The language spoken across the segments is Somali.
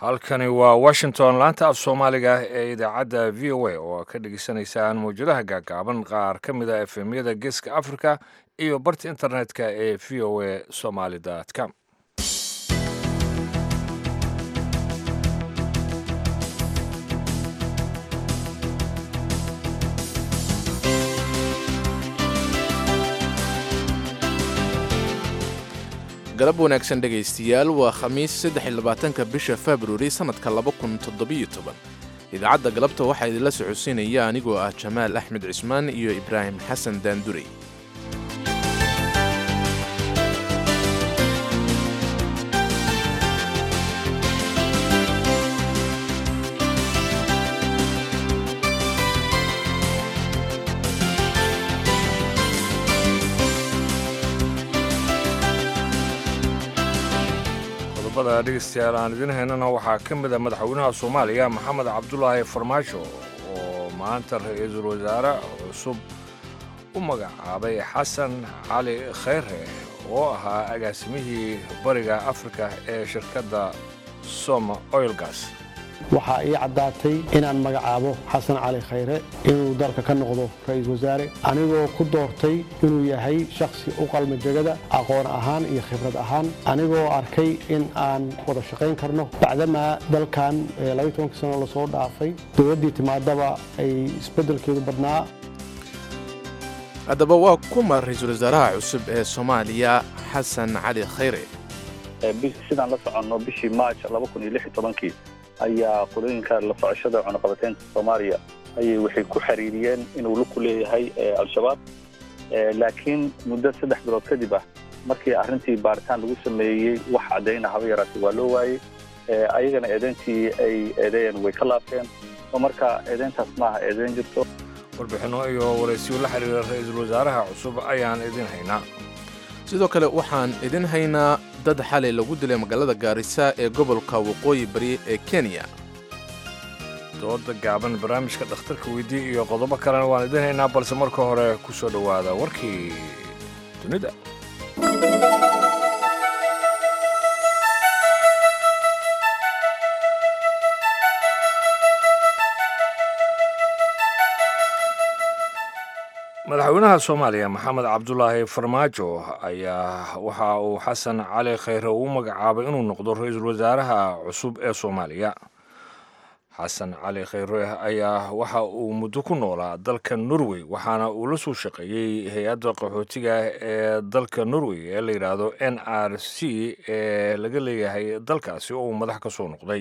halkani waa washington laanta af soomaaliga ee idaacadda v o a oo ka dhegeysanaysaan mawjadaha gaagaaban qaar ka mid a efemyada geeska africa iyo barta internetka ee v o a somaly com galab wanaagsan dhegaystayaal waa khamiis saddexiyolabaatanka bisha februari sannadka laba kun toddobiyo toban idaacadda galabta waxaa idinla socodsiinaya anigoo ah jamaal axmed cismaan iyo ibraahim xasan daandurey qodobada dhegeystayaal aan idin haynana waxaa ka mid a madaxweynaha soomaaliya maxamed cabdulaahi farmaajo oo maanta ra-iisul wasaare cusub u magacaabay xasan cali khayre oo ahaa agaasimihii bariga afrika ee shirkadda soma oilgas waxaa ii caddaatay inaan magacaabo xasan cali khayre inuu dalka ka noqdo ra-iisul wasaare anigoo ku doortay inuu yahay shakhsi u qalma jegada aqoon ahaan iyo khibrad ahaan anigoo arkay in aan wada shaqayn karno bacdamaa dalkan labaiy sano lasoo dhaafay dowladdii timaadaba ay isbeddelkeedu badnaa haddaba waa kuma ra-iisul wasaaraha cusub ee soomaaliya xasan cali khayre sidaan la soconno bishii maaj kii ayaa qolooyinka la socoshada cunuqabateynta soomaaliya ayay waxay ku xiriiriyeen inuu luku leeyahay al-shabaab laakiin muddo saddex bilood kadib ah markii arrintii baaritaan lagu sameeyey wax caddayna haba yaraatay waa loo waayey ayagana eedeyntii ay eedeeyeen way ka laabteen oo marka eedeyntaas maaha eedeyn jirto warbixinno iyo waraysiyo la xiriira ra-iisul wasaaraha cusub ayaan idin haynaa sidoo kale waxaan idin haynaa dad xalay lagu dilay magaalada gaarisa ee gobolka waqooyi bari ee kenya dooda gaaban barnaamijka dhakhtarka weydii iyo qodobo kalena waan idin haynaa balse marka hore ku soo dhowaada warkii dunida madaxweynaha soomaaliya maxamed cabdulaahi farmaajo ayaa waxa uu xasan cali khayre uu magacaabay inuu noqdo ra-iisul wasaaraha cusub ee soomaaliya xasan cali khayre ayaa waxa uu muddo ku noolaa dalka norway waxaana uu la soo shaqeeyey hay-adda qaxootiga ee dalka norway ee la yidhaahdo n r c ee laga leeyahay dalkaasi oo uu madax ka soo noqday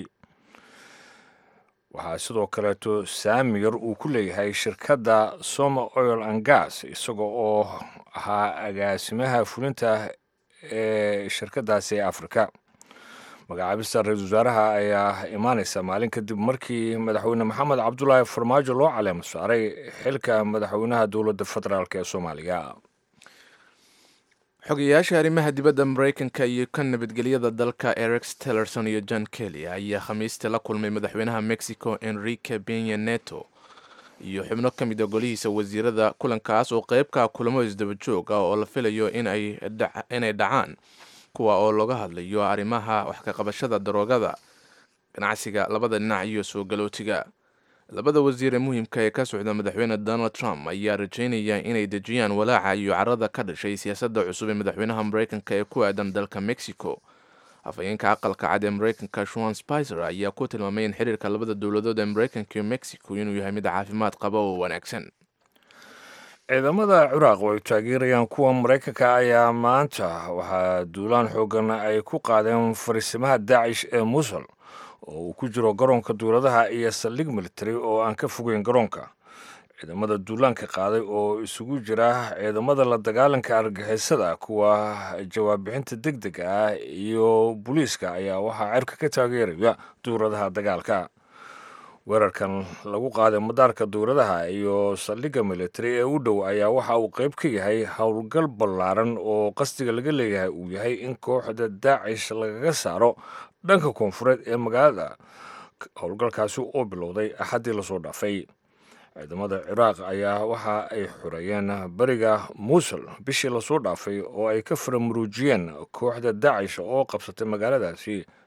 waxaa sidoo kaleeto saami yar uu ku leeyahay shirkadda soma oil and gas isaga oo ahaa agaasimaha fulinta ee shirkaddaasi ee afrika magacaabista ra-iisul wasaaraha ayaa imaanaysa maalin kadib markii madaxweyne maxamed cabdulaahi farmaajo loo caleemo saaray xilka madaxweynaha dowladda federaalk ee soomaaliya xogayaasha arrimaha dibadda maraykanka iyo ka nabadgelyada dalka erex tillerson iyo john kelly ayaa khamiistii la kulmay madaxweynaha mexico enrique benya neto iyo xubno ka mid a golihiisa wasiirada kulankaas oo qeybka kulamo isdaba joog ah oo la filayo inay dhacaan kuwa oo looga hadlayo arrimaha wax ka qabashada daroogada ganacsiga labada dhinac iyo soo galootiga labada wasiir ee muhiimka ee ka socda madaxweyne donald trump ayaa rajaynaya inay dejiyaan walaaca iyo carada ka dhashay siyaasadda cusub ee madaxweynaha maraykanka ee ku aadan dalka mexico afhayeenka aqalka cad ee maraykanka shuan spicer ayaa ku tilmaamay in xiriirka labada dowladood ee maraykanka iyo mexico inuu yahay mid caafimaad qaba oo wanaagsan ciidamada ciraaq oo ay taageerayaan kuwa maraykanka ayaa maanta waxaa duulaan xoogan ay ku qaadeen fariisimaha daacish ee musul oo uu ku jiro garoonka duuladaha iyo saldhig military oo aan ka fogeyn garoonka ciidamada duulaanka qaaday oo isugu jira ciidamada la dagaalanka argixisada kuwa jawaab-bixinta deg deg ah iyo booliiska ayaa waxaa cirka ka taageeraya duuradaha dagaalka weerarkan lagu qaaday madaarka duuradaha iyo saldhigga military ee u dhow ayaa waxa uu qayb ka yahay howlgal ballaaran oo qasdiga laga leeyahay uu yahay in kooxda daacish lagaga saaro dhanka koonfureed ee magaalada howlgalkaasi oo bilowday axaddii lasoo dhaafay ciidamada ciraaq ayaa waxa ay xoreeyeen beriga muusul bishii lasoo dhaafay oo ay ka faramuruujiyeen kooxda daacish oo qabsatay magaaladaasi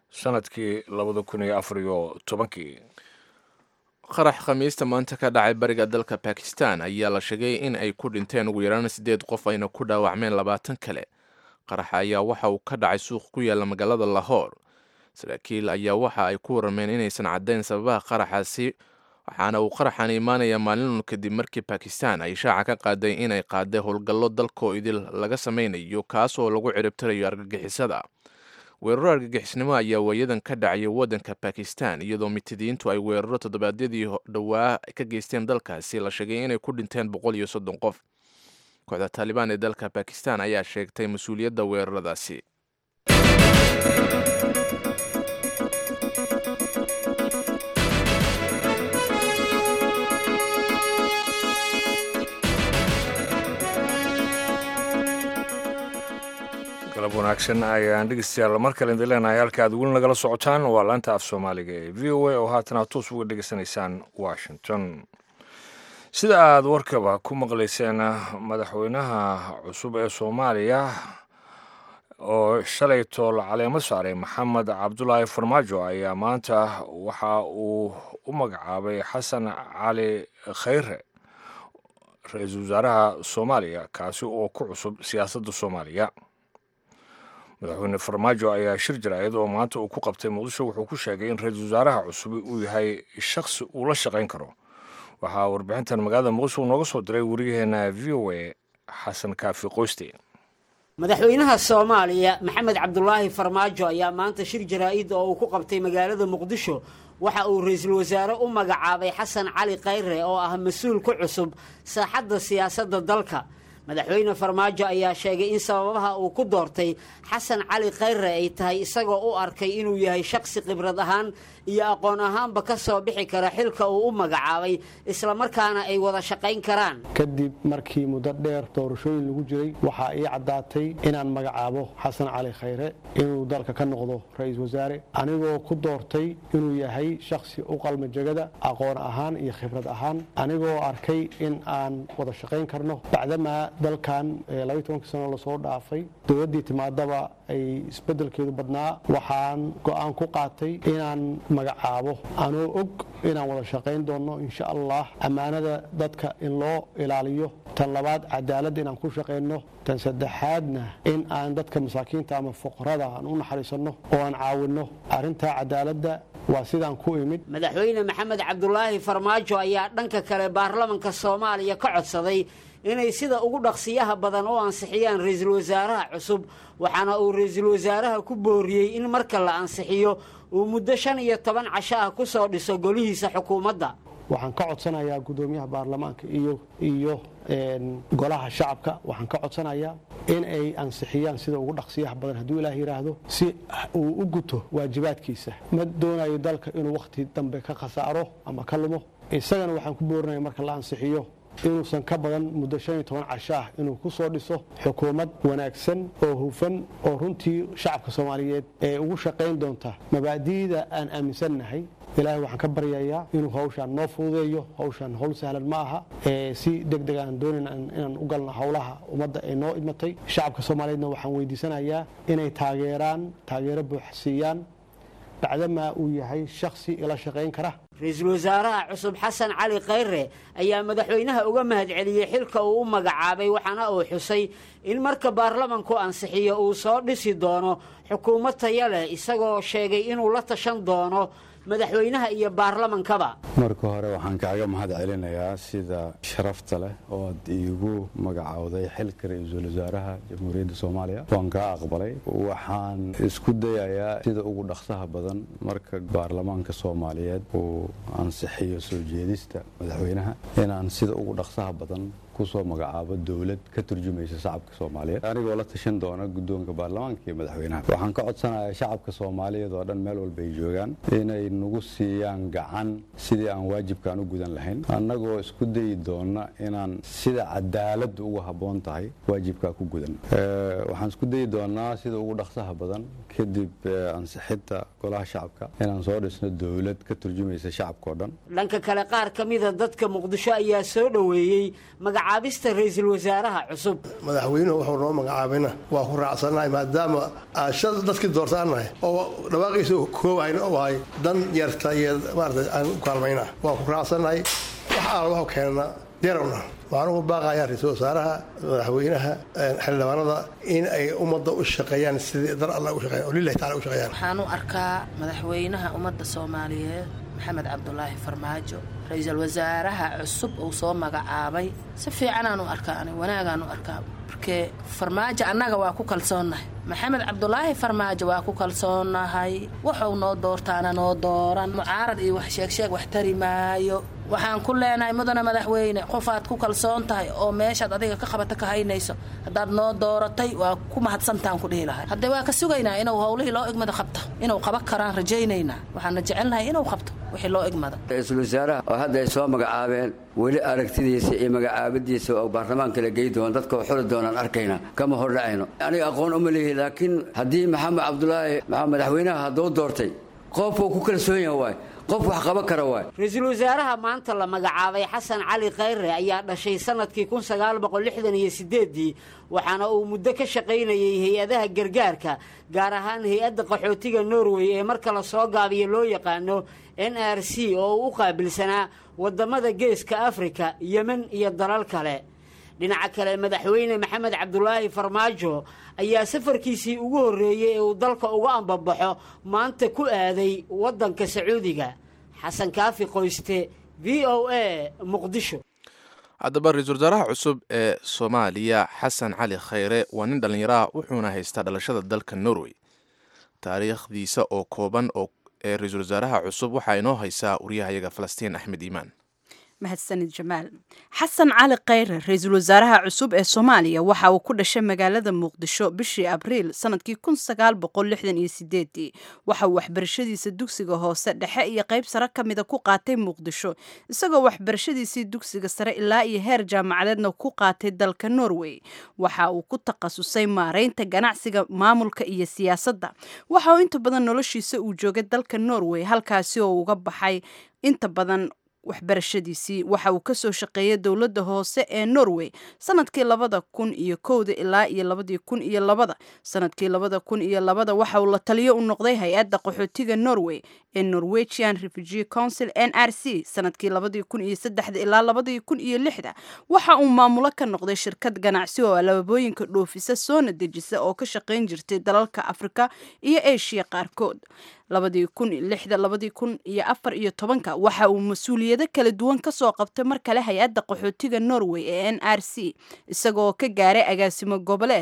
sanadkii labada kun iyo afar iyo tobankii qarax khamiista maanta ka dhacay bariga dalka bakistan ayaa la sheegay in ay ku dhinteen ugu yaraan siddeed qof ayna ku dhaawacmeen labaatan kale qaraxa ayaa waxa uu ka dhacay suuq ku yaalla magaalada lahoor saraakiil ayaa waxa ay ku warrameen inaysan caddayn sababaha qaraxaasi waxaana uu qaraxan imaanayaa maalinun kadib markii bakistan ay shaaca ka qaaday inay qaaday howlgallo dalkoo idil laga samaynayo kaas oo lagu ciribtirayo argagixisada weeraro argagixisnimo ayaa waayadan ka dhacayay waddanka bakistan iyadoo mitidiintu ay weeraro toddobaadyadii dhowaa ka geysteen dalkaasi la sheegay inay ku dhinteen boqol iyo soddon qof kooxda taalibaan ee dalka bakistan ayaa sheegtay mas-uuliyadda weeraradaasi galab wanaagsan ayaan dhegeystayaal mar kale idin leenahay halka aad weli nagala socotaan waa laanta af soomaaliga ee v o a oo haatan aad toos uga dhegeysanaysaan washington sida aad warkaba ku maqlayseen madaxweynaha cusub ee soomaaliya oo shalay tool caleemo saaray maxamed cabdulaahi farmaajo ayaa maanta waxa uu u magacaabay xasan cali khayre ra-iisul wasaaraha soomaaliya kaasi oo ku cusub siyaasadda soomaaliya madaxweyne farmaajo ayaa shir jaraayad oo maanta uu ku qabtay muqdisho wuxuu ku sheegay in ra-iisul wasaaraha cusub uu yahay shakhsi uu la shaqayn karo waxaa warbixintan magaalada muqdisho uu nooga soo diray wariyaheena v o a xasan kaafi qoyste madaxweynaha soomaaliya maxamed cabdulaahi farmaajo ayaa maanta shir jaraa-id oo uu ku qabtay magaalada muqdisho waxa uu ra-iisul wasaare u magacaabay xasan cali khayre oo ah mas-uul ku cusub saaxadda siyaasadda dalka madaxweyne farmaajo ayaa sheegay in sababaha uu ku doortay xasan cali khayre ay tahay isagoo u arkay inuu yahay shakhsi khibrad ahaan iyo aqoon ahaanba ka soo bixi kara xilka uu u magacaabay islamarkaana ay wada shaqayn karaan kadib markii muddo dheer doorashooyin lagu jiray waxaa ii caddaatay inaan magacaabo xasan cali khayre inuu dalka ka noqdo ra-iisul wasaare anigoo ku doortay inuu yahay shakhsi u qalma jegada aqoon ahaan iyo khibrad ahaan anigoo arkay in aan wada shaqayn karno bacdamaa dalkan labaiy tobankii sano lasoo dhaafay dowladdii timaadaba ay isbeddelkeedu badnaa waxaan go-aan ku qaatay inaan magacaabo anoo og inaan wada shaqayn doonno insha allah ammaanada dadka in loo ilaaliyo tan labaad cadaaladda inaan ku shaqayno tan saddexaadna in aan dadka masaakiinta ama fuqarada aan u naxariisanno oo aan caawinno arrintaa cadaaladda waa sidaan ku imid madaxweyne maxamed cabdulaahi farmaajo ayaa dhanka kale baarlamanka soomaaliya ka codsaday inay sida ugu dhaqsiyaha badan u ansixiyaan ra-iisul wasaaraha cusub waxaana uu ra-iisul wasaaraha ku booriyey in marka la ansixiyo uu muddo shan iyo toban casho ah ku soo dhiso golihiisa xukuumadda waxaan ka codsanayaa guddoomiyaha baarlamaanka iyo iyo golaha shacabka waxaan ka codsanayaa in ay ansixiyaan sida ugu dhaqsiyaha badan hadduu ilaah yidhaahdo si uu u guto waajibaadkiisa ma doonayo dalka inuu wakhti dambe ka khasaaro ama ka lumo isagana waxaan ku boorinaya marka la ansixiyo inuusan ka badan muddo shan iyo toban casho ah inuu ku soo dhiso xukuumad wanaagsan oo hufan oo runtii shacabka soomaaliyeed ee ugu shaqayn doonta mabaadi'da aan aaminsannahay ilaahay waxaan ka baryayaa inuu hawshaan noo fududeeyo hawshaan howl sahlan ma aha si deg deg aan doonayn inaan u galno howlaha ummadda ee noo idmatay shacabka soomaaliyeedna waxaan weydiisanayaa inay taageeraan taageero buuxsiiyaan bacdamaa uu yahay shakhsi ila shaqayn kara ra-iisul wasaaraha cusub xasan cali khayre ayaa madaxweynaha uga mahadceliyey xilka uu u magacaabay waxaana uu xusay in marka baarlamanku ansixiyo uu soo dhisi doono xukuumad taya leh isagoo sheegay inuu la tashan doono madaxweynaha iyo baarlamankaba marka hore waxaan kaaga mahad celinayaa sida sharafta leh ooad iigu magacowday xilka ra-iisul wasaaraha jamhuuriyadda soomaaliya waan kaa aqbalay waxaan isku dayayaa sida ugu dhaqsaha badan marka baarlamaanka soomaaliyeed uu ansixiyo soo jeedista madaxweynaha inaan sida ugu dhaqsaha badan kusoo magacaabo dowlad ka turjumaysa shacabka soomaaliyeed anigoo la tashan doona guddoonka baarlamaanka iyo madaxweynaha waxaan ka codsanayaa shacabka soomaaliyeed oo dhan meel walba ay joogaan inay nagu siiyaan gacan sidii aan waajibkaan u gudan lahayn annagoo isku dayi doona inaan sida cadaaladdu ugu habboon tahay waajibkaa ku gudan waxaan isku dayi doonaa sida ugu dhaqsaha badan kadib ansixinta golaha shacabka inaan soo dhisno dowlad ka turjumaysa shacabka oo dhan dhanka kale qaar ka mida dadka muqdisho ayaa soo dhoweeyey magacaabista ra-iisul wasaaraha cusub madaxweynuhu wuxuu noo magacaabayna waa ku raacsannahay maadaama aashad dadkii doortaan nahay oo dhawaaqiisa koobayn u ahay dan yarta iyo maarata aan u kaalmayna waa ku raacsannahay wax aal waxu keenna diyarawna waxaan ugu baaqayaa ra-iisul wasaaraha madaxweynaha xildhibaanada in ay ummadda u shaqeeyaan sidii dar alla u shaqeeyaan oo lillahi tacala u shaqeeyaan waxaan u arkaa madaxweynaha ummadda soomaaliyeed maxamed cabdulaahi farmaajo ra-iisul wasaaraha cusub uu soo magacaabay si fiicanaan u arkaa ani wanaagaan u arkaa markee farmaajo annaga waa ku kalsoonnahay maxamed cabdulaahi farmaajo waa ku kalsoonnahay wuxuu noo doortaana noo dooran mucaarad iyo wax sheegsheeg wax tari maayo waxaan ku leenahay mudana madaxweyne qofaad ku kalsoon tahay oo meeshaad adiga ka qabata ka haynayso haddaad noo dooratay waa ku mahadsantaan ku dhihi lahay haddee waa ka sugaynaa inuu howlihii loo egmada qabto inuu qaban karaan rajaynaynaa waxaana jecelnahay inuu qabto wixii loo egmada ra-iisul wasaaraha oo hadda ay soo magacaabeen weli aragtidiisa iyo magacaabadiisa oo baarlamaanka la gey doona dadka oo xuli doonaan arkayna kama hordhacayno aniga aqoon uma leehi laakiin haddii maxamed cabdulaahi madaxweynaha hadduu doortay qofuu ku kalsoon yaha waay qof wax qaban kara waay ra-iisul wasaaraha maanta la magacaabay xasan cali khayre ayaa dhashay sanadkii kun sagaal boqol lixdan iyo sideeddii waxaana uu muddo ka shaqaynayay hay-adaha gargaarka gaar ahaan hay-adda qaxootiga norway ee marka la soo gaabiyo loo yaqaano n r c oo uu u qaabilsanaa waddamada geeska afrika yemen iyo dalal kale dhinaca kale madaxweyne maxamed cabdulaahi farmaajo ayaa safarkiisii ugu horreeyey ee uu dalka uga ambabaxo maanta ku aaday waddanka sacuudiga xasan kaafi qoyste v o a muqdisho haddaba ra-iisul wasaaraha cusub ee soomaaliya xasan cali khayre waa nin dhallinyaraha wuxuuna haystaa dhalashada dalka norway taariikhdiisa oo kooban oo ee ra-iisul wasaaraha cusub waxaa inoo haysaa waryahayaga falastiin axmed iimaan mahadsanid jamaal xasan cali khayre ra-iisul wasaaraha cusub ee soomaaliya waxa uu ku dhashay magaalada muqdisho bishii abriil sanadkii kun sagaal boqol lixdan iyo sideedii waxa uu waxbarashadiisa dugsiga hoose dhexe iyo qayb sare ka mida ku qaatay muqdisho isagoo waxbarashadiisii dugsiga sare ilaa iyo heer jaamacadeedna ku qaatay dalka norway waxa uu ku takhasusay maareynta ganacsiga maamulka iyo siyaasadda waxa uu inta badan noloshiisa uu joogay dalka norway halkaasi oo uga baxay inta badan waxbarashadiisii waxa uu kasoo shaqeeyay dowladda hoose ee norway sanadkii labada kun iyo kowda ilaa iyo labadii kun iyo labada sanadkii labada kun iyo labada waxa uu la taliyo u noqday hay-adda qaxootiga norway ee norwegian refugee council n r c sanadkii labadii kun iyo saddexda ilaa labadii kun iyo lixda waxa uu maamulo ka noqday shirkad ganacsi oo alaabooyinka dhoofisa soona dejisa oo ka shaqayn jirtay dalalka afrika iyo eshiya qaarkood labadii kun lixda labadii kun iyo afar iyo tobanka waxa uu mas-uuliyado kala duwan kasoo qabtay mar kale hay-adda qaxootiga norway ee n r c isagoo ka gaaray agaasimo goboleed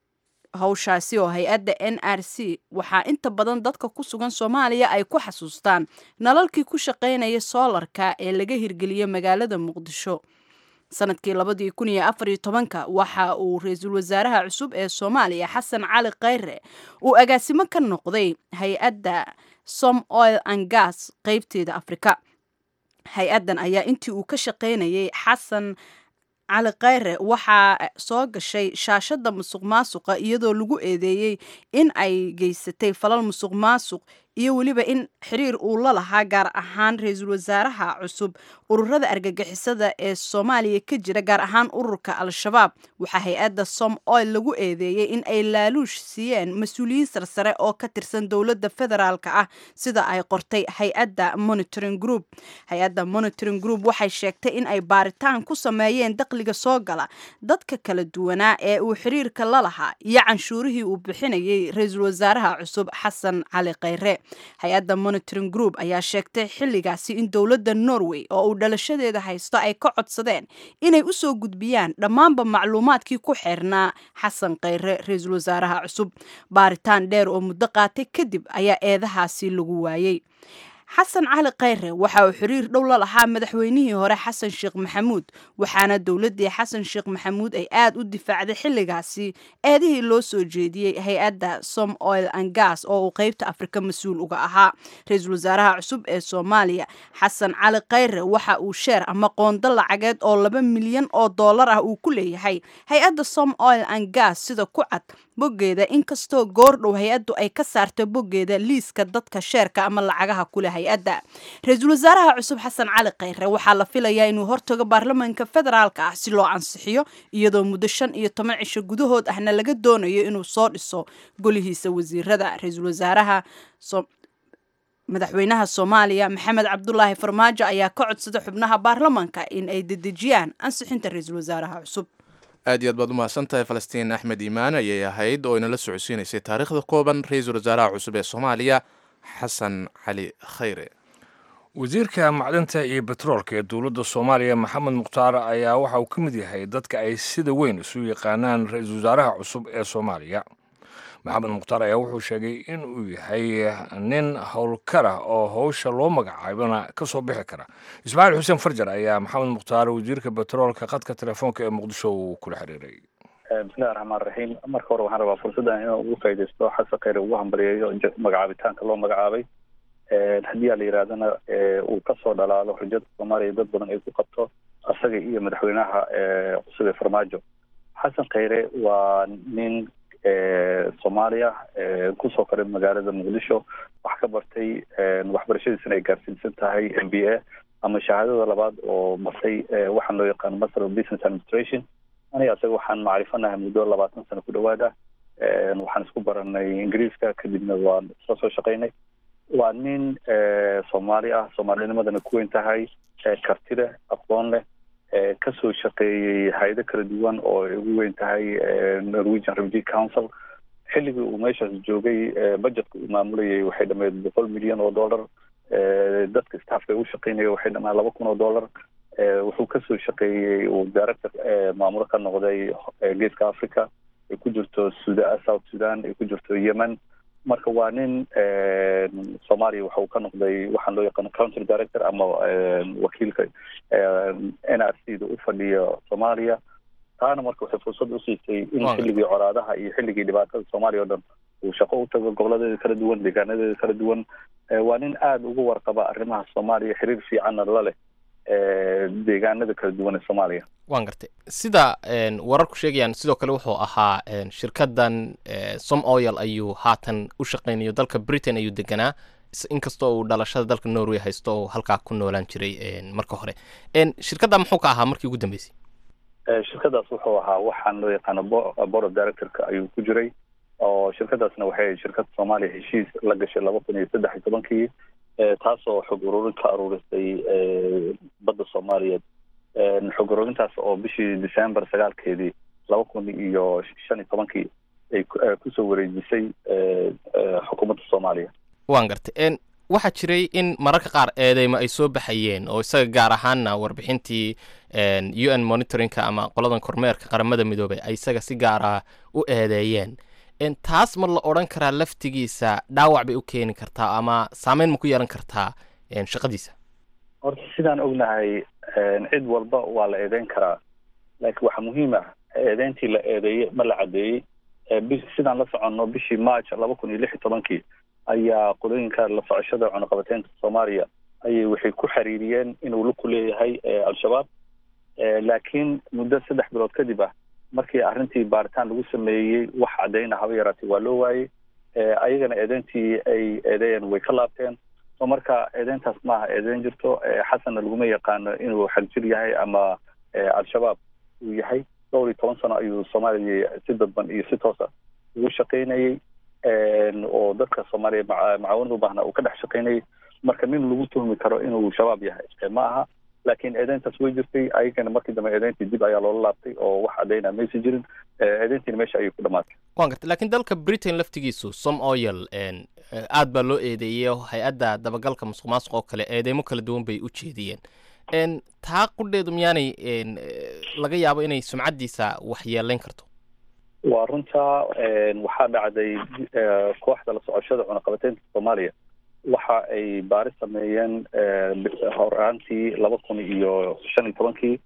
hawshaasi oo hay-adda n r c waxaa inta badan dadka ku sugan soomaaliya ay ku xasuustaan nalalkii ku shaqaynaya soolarka ee laga hirgeliyey magaalada muqdisho sanadkii labadii kun iyo afar iyo tobanka waxa uu ra-iisul wasaaraha cusub ee soomaaliya xasan cali khayre uu agaasimo ka noqday hay-adda som oil and gas qeybteeda afrika hay-addan ayaa intii uu ka shaqaynayay xasan cali khayre waxaa soo gashay shaashadda musuq maasuqa iyadoo lagu eedeeyey in ay geysatay falal musuq maasuq iyo weliba in xiriir uu la lahaa gaar ahaan ra-iisul wasaaraha cusub ururada argagixisada ee soomaaliya ka jira gaar ahaan ururka al-shabaab waxaa hay-adda som oil lagu eedeeyey in ay laaluush siiyeen mas-uuliyiin sarsare oo ka tirsan dowladda federaalka ah sida ay qortay hay-adda monitoring group hay-adda monitoring group waxay sheegtay in ay baaritaan ku sameeyeen dakhliga soo gala dadka kala duwanaa ee uu xiriirka la lahaa iyo canshuurihii uu bixinayay ra-iisul wasaaraha cusub xasan cali khayre hay-adda monitoring group ayaa sheegtay xilligaasi in dowladda norway oo uu dhalashadeeda haysto ay ka codsadeen inay u soo gudbiyaan dhammaanba macluumaadkii ku xeernaa xasan khayre ra-iisul wasaaraha cusub baaritaan dheer oo muddo qaatay kadib ayaa eedahaasi lagu waayey xasan cali khayre waxa uu xiriir dhow la lahaa madaxweynihii hore xasan sheekh maxamuud waxaana dowladdii xasan sheekh maxamuud ay aad u difaacday xilligaasi eedihii loo soo jeediyey hay-adda som oil and gas oo uu qeybta afrika mas-uul uga ahaa ra-iisul wasaaraha cusub ee soomaaliya xasan cali khayre waxa uu sheer ama qoondo lacageed oo laba milyan oo dollar ah uu ku leeyahay hay-adda som oil and gas sida ku cad boggeeda inkastoo goordhow hay-addu ay ka saarto boggeeda liiska dadka sheerka ama lacagaha kule hay-adda ra-iisul wasaaraha cusub xasan cali khayre waxaa la filayaa inuu hortago baarlamaanka federaalka ah si loo ansixiyo iyadoo muddo shan iyo toban cisho gudahood ahna laga doonayo inuu soo dhiso golihiisa wasiirada ra-iisul wasaaraha madaxweynaha soomaaliya maxamed cabdulaahi farmaajo ayaa ka codsada xubnaha baarlamaanka in ay dedejiyaan ansixinta ra-iisul wasaaraha cusub aad iyo aad baad umahadsan tahay falastiin axmed iimaan ayay ahayd oo inala socodsiinaysay taariikhda kooban ra-iisul wasaaraha cusub ee soomaaliya xasan cali khayre wasiirka macdanta iyo betroolka ee dowladda soomaaliya maxamed mukhtaar ayaa waxa uu ka mid yahay dadka ay sida weyn isu yaqaanaan ra-iisul wasaaraha cusub ee soomaaliya maxamed mukhtaar ayaa wuxuu sheegay in uu yahay nin howlkar ah oo howsha loo magacaabana ka soo bixi kara ismaaciil xuseen farjar ayaa maxamed mukhtaar wasiirka betroolka khadka telefoonka ee muqdisho uu kula xiriiray bismillahi raxmaan raxiim marka hore waxaan rabaa fursaddan inaan ugu faaidaysto xasan khayre ugu hambaliyeeyo magacaabitaanka loo magacaabay haddii aa la yidhahdana uu kasoo dhalaalo xujada soomaaliya dad badan ay ku qabto isaga iyo madaxweynaha cusub ee farmaajo xasan khayre waa nin soomaaliya kusoo koray magaalada muqdisho wax ka bartay waxbarashadiisana ay gaarsiinsan tahay m b a ama shahaadada labaad oo bartay waxaan loo yaqaano master of business administration aniga isaga waxaan macrifanahay muddo labaatan sano ku dhawaada waxaan isku baranay ingiriiska kadibna waan isla soo shaqaynay waa nin soomaali ah soomaalinimadana ku weyn tahay karti leh aqoon leh kasoo shaqeeyey hay-ado kala duwan oo ay ugu weyn tahay norwegian refugee council xilligii uu meeshaas joogay budgetka uu maamulayay waxay dhameed boqol milyan oo dollar dadka staffka ay u shaqeynaya waxay dhamaan laba kun oo dollar wuxuu kasoo shaqeeyey uu director maamulo ka noqday geeska africa ay ku jirto suda south sudan ay ku jirto yemen marka waa nin soomaaliya waxa uu ka noqday waxaan loo yaqaano country director ama wakiilka n r c da u fadhiya soomaaliya taana marka waxay fursad usiisay in xilligii colaadaha iyo xilligii dhibaatada soomaaliya o dhan uu shaqo u tago goboladeeda kala duwan deegaanadeeda kala duwan waa nin aada ugu warqaba arrimaha soomaaliya xiriir fiicanna la leh deegaanada kala duwan ee soomaaliya waan gartay sida wararku sheegayaan sidoo kale wuxuu ahaa shirkadan som oil ayuu haatan u shaqeynayo dalka britain ayuu deganaa inkastoo uu dhalashada dalka norway haysto oo halkaa ku noolaan jiray marka hore shirkadda muxuu ka ahaa markii ugu dambeysay shirkadaas wuxuu ahaa waxaan loo yaqaano board of directorka ayuu ku jiray oo shirkadaasna waxay shirkada soomaaliya heshiis la gashay laba kun iyo saddex iyo tobankii taasoo xog ururin ka aruurisay badda soomaaliyeed xog ururintaas oo bishii december sagaalkeedii laba kun iyo shan iyo tobankii ay kusoo wareejisay xukuumadda soomaaliya waan gartay waxaa jiray in mararka qaar eedeymo ay soo baxayeen oo isaga gaar ahaanna warbixintii u n monitoringka ama qoladan kormeerka qaramada midoobey ay isaga si gaara u eedeeyeen taas ma la odhan karaa laftigiisa dhaawac bay u keeni kartaa ama saameyn ma ku yeelan kartaa shaqadiisa horta sidaan ognahay cid walba waa la eedeyn karaa laakiin waxaa muhiim ah eedeyntii la eedeeyey ma la caddeeyey sidaan la soconno bishii march laba kun iyo lix iyo tobankii ayaa qolooyinka la socoshada cunuqabateynta soomaaliya ayay waxay ku xiriiriyeen inuu laku leeyahay al-shabaab laakiin muddo saddex bilood kadib ah markii arrintii baaritaan lagu sameeyey wax caddayna haba yaraatay waa loo waayey ayagana eedeyntii ay eedeeyeen way ka laabteen so marka eedeyntaas maaha eedeyn jirto xasanna laguma yaqaano inuu xagjir yahay ama al-shabaab uu yahay dhowr iyo toban sano ayuu soomaaliya si dadban iyo si toosa ugu shaqaynayey oo dadka soomaaliya macaawinad u baahna uu ka dhex shaqaynayay marka nin lagu tuhmi karo inuu shabaab yahay ma aha laakiin eedeyntaas way jirtay ayagana markii dambe eedeyntii dib ayaa loola laabtay oo wax caddayna maysan jirin eedeyntiina meesha ayay ku dhamaatay waan gartay lakiin dalka britain laftigiisu som oil aad baa loo eedeeyey hay-adda dabagalka musuq maasuq oo kale eedeymo kala duwan bay u jeediyeen taa qudheedu miyaanay laga yaabo inay sumcaddiisa wax yeelayn karto waa runtaa waxaa dhacday kooxda la socoshada cunaqabateynta soomaaliya waxa ay baaris sameeyeen horaantii laba kun iyo shan iyo tobankii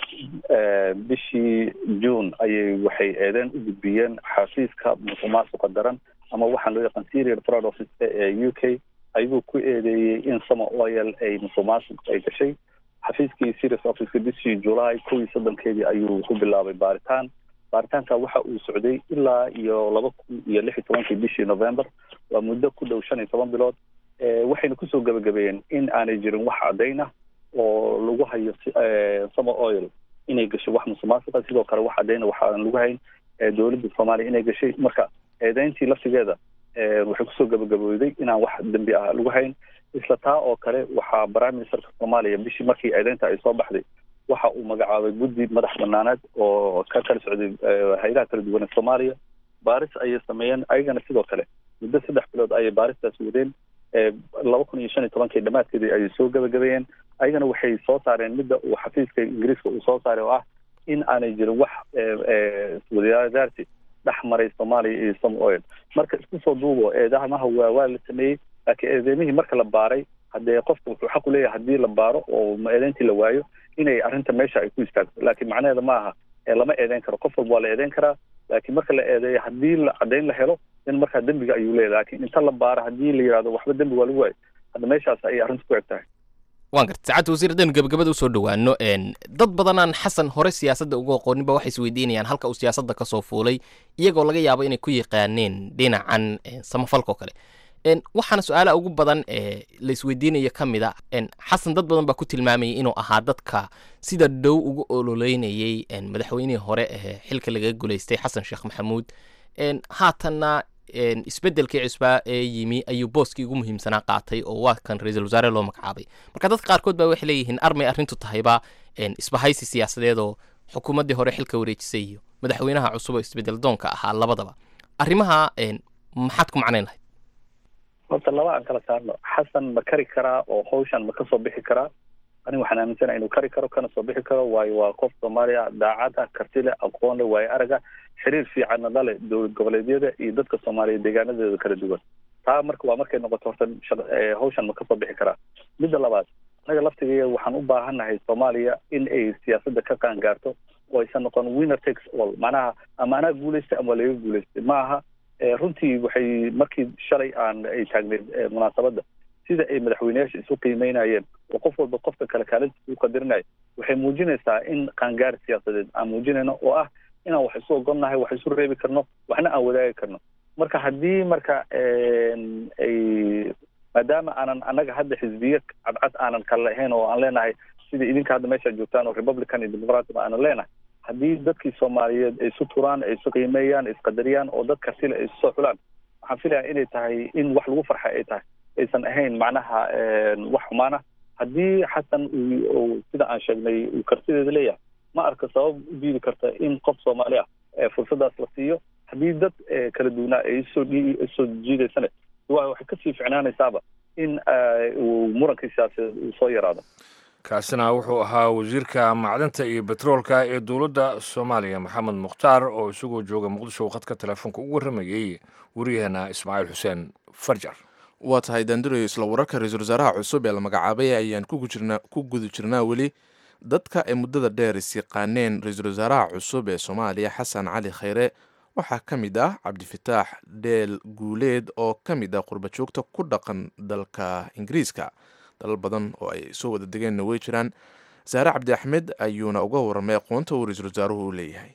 bishii june ayay waxay eedeen u gudbiyeen xafiiska musuq maasuqa daran ama waxaan loo yaqaan serial fraud office ee u k ayagoo ku eedeeyey in sama oil ay musuq maasuq ay gashay xafiiskii serious officeka bishii july kow iyo soddonkeedii ayuu ku bilaabay baaritaan baaritaanka waxa uu socday ilaa iyo laba kun iyo lix iyo tobankii bishii november waa muddo ku dhow shan iyo toban bilood waxayna kusoo gabagabeeyeen in aanay jirin wax caddayn ah oo lagu hayo summer oil inay gashay wax musuqmaasuqa sidoo kale wax caddayna waxaan lagu hayn dowladda soomaaliya inay gashay marka eedeyntii laftigeeda waxay kusoo gabagabowday inaan wax dembi ah lagu hayn isla taa oo kale waxaa prime ministerka soomaaliya bishii markii eedeynta ay soo baxday waxa uu magacaabay guddi madax banaaneed oo ka kala socday hay-adaha kala duwan ee soomaaliya baaris ayay sameeyeen ayagana sidoo kale muddo saddex bilood ayay baaristaas wadeen laba kun iyo shan iyo tobankii dhammaadkeedii ayay soo gabagabeeyeen ayagana waxay soo saareen midda uu xafiiska ingiriiska uu soo saaray oo ah in aanay jirin wax wadaadaarsi dhex maray soomaaliya iyo some oil marka isku soo duubo eedamaha waa waa la sameeyey laakiin eedeymihii marka la baaray haddee qofka wuxuu xaq u leeyahay haddii la baaro oo eedeyntii la waayo inay arrinta meesha ay ku istaagto laakiin macnaheeda ma aha lama eedeyn karo qof walba waa la eedeyn karaa laakiin marka la eedeeyo haddii la caddayn la helo in markaa dembiga ayuu leeyahay laakiin inta la baaro haddii la yidhahdo waxba dembi waa lagu waayo hadda meeshaas ayay arrinta ku eg tahay waan garta saacadda wasiir haddaynu gabagabada usoo dhowaano dad badanaan xasan hore siyaasadda uga aqooninba waxay isweydiinayaan halka uu siyaasadda ka soo fuulay iyagoo laga yaabo inay ku yaqaaneen dhinacan samafalka oo kale waxaana su-aalaha ugu badan ee la isweydiinaya ka mid a xasan dad badan baa ku tilmaamayay inuu ahaa dadka sida dhow ugu ololeynayey madaxweynihii hore ee xilka lagaga guleystay xasan sheekh maxamuud haatanna isbedelkii cusbaa ee yimi ayuu booskii ugu muhiimsanaa qaatay oo waa kan ra-iisul wasaare loo magacaabay marka dadka qaarkood baa waxay leeyihiin armay arrintu tahayba isbahaysi siyaasadeed oo xukuumaddii hore xilka wareejisay iyo madaxweynaha cusub oo isbedel doonka ahaa labadaba arrimaha maxaad ku macnayn lahayd horta laba aan kala saarno xasan ma kari karaa oo hawshan ma kasoo bixi karaa aniga waxaan aaminsanaha inuu kari karo kana soo bixi karo waayo waa qof soomaaliya daacad ah karti leh aqoon leh waayo araga xiriir fiicanna la leh dowlad goboleedyada iyo dadka soomaaliya deegaanadeeda kala duwan taa marka waa markay noqoto horta hawshan ma kasoo bixi karaa midda labaad anaga laftigeeda waxaan u baahannahay soomaaliya in ay siyaasadda ka qaan gaarto oo aysan noqon winner takes all macnaha ama anaa guulaystay ama laga guulaystay ma aha runtii waxay markii shalay aan ay taagneed munaasabadda sida ay madaxweyneyaasha isu qiimeynayeen oo qof walba qofka kale kaalintiisa u qadirinayo waxay muujinaysaa in qaangaar siyaasadeed aan muujinayno oo ah inaan wax isu ogolnahay wax isu reebi karno waxna aan wadaagi karno marka haddii marka ay maadaama aanan annaga hadda xisbiye cadcad aanan kala lahayn oo aan leenahay sidai idinka hadda meesha joogtaan oo republican iyo democratic aanan leenahay haddii dadkii soomaaliyeed ay isu turaan ay isu qiimeeyaan isqadariyaan oo dad kartile ay isu soo xulaan waxaan filayaa inay tahay in wax lagu farxa ay tahay aysan ahayn macnaha wax xumaana haddii xasan uu sida aan sheegnay uu kartideeda leeyahay ma arka sabab u diidi karta in qof soomaali ah fursadaas la siiyo haddii dad kala duwanaa ay isoo isoo jiidaysane waxay kasii ficnaanaysaaba in uu murankii siyaasadeed uu soo yaraado kaasina wuxuu ahaa wasiirka macdanta iyo betroolka ee dowladda soomaaliya maxamed mukhtaar oo isagoo jooga muqdisho khadka telefoonka ugu warramayey waryaheena ismaaciil xuseen farjar waa tahay daandurayo isla wararka ra-iisul wasaaraha cusub ee la magacaabay ayaan ku guda jirnaa weli dadka ay muddada dheer is yaqaaneen ra-iisul wasaaraha cusub ee soomaaliya xasan cali khayre waxaa ka mid ah cabdifataax dheel guuleed oo ka mid ah qurbajoogta ku dhaqan dalka ingiriiska dalal badan oo ay soo wada degeenna way jiraan saare cabdi axmed ayuuna uga warramay aqoonta uu ra-iisul wasaaruhu u leeyahay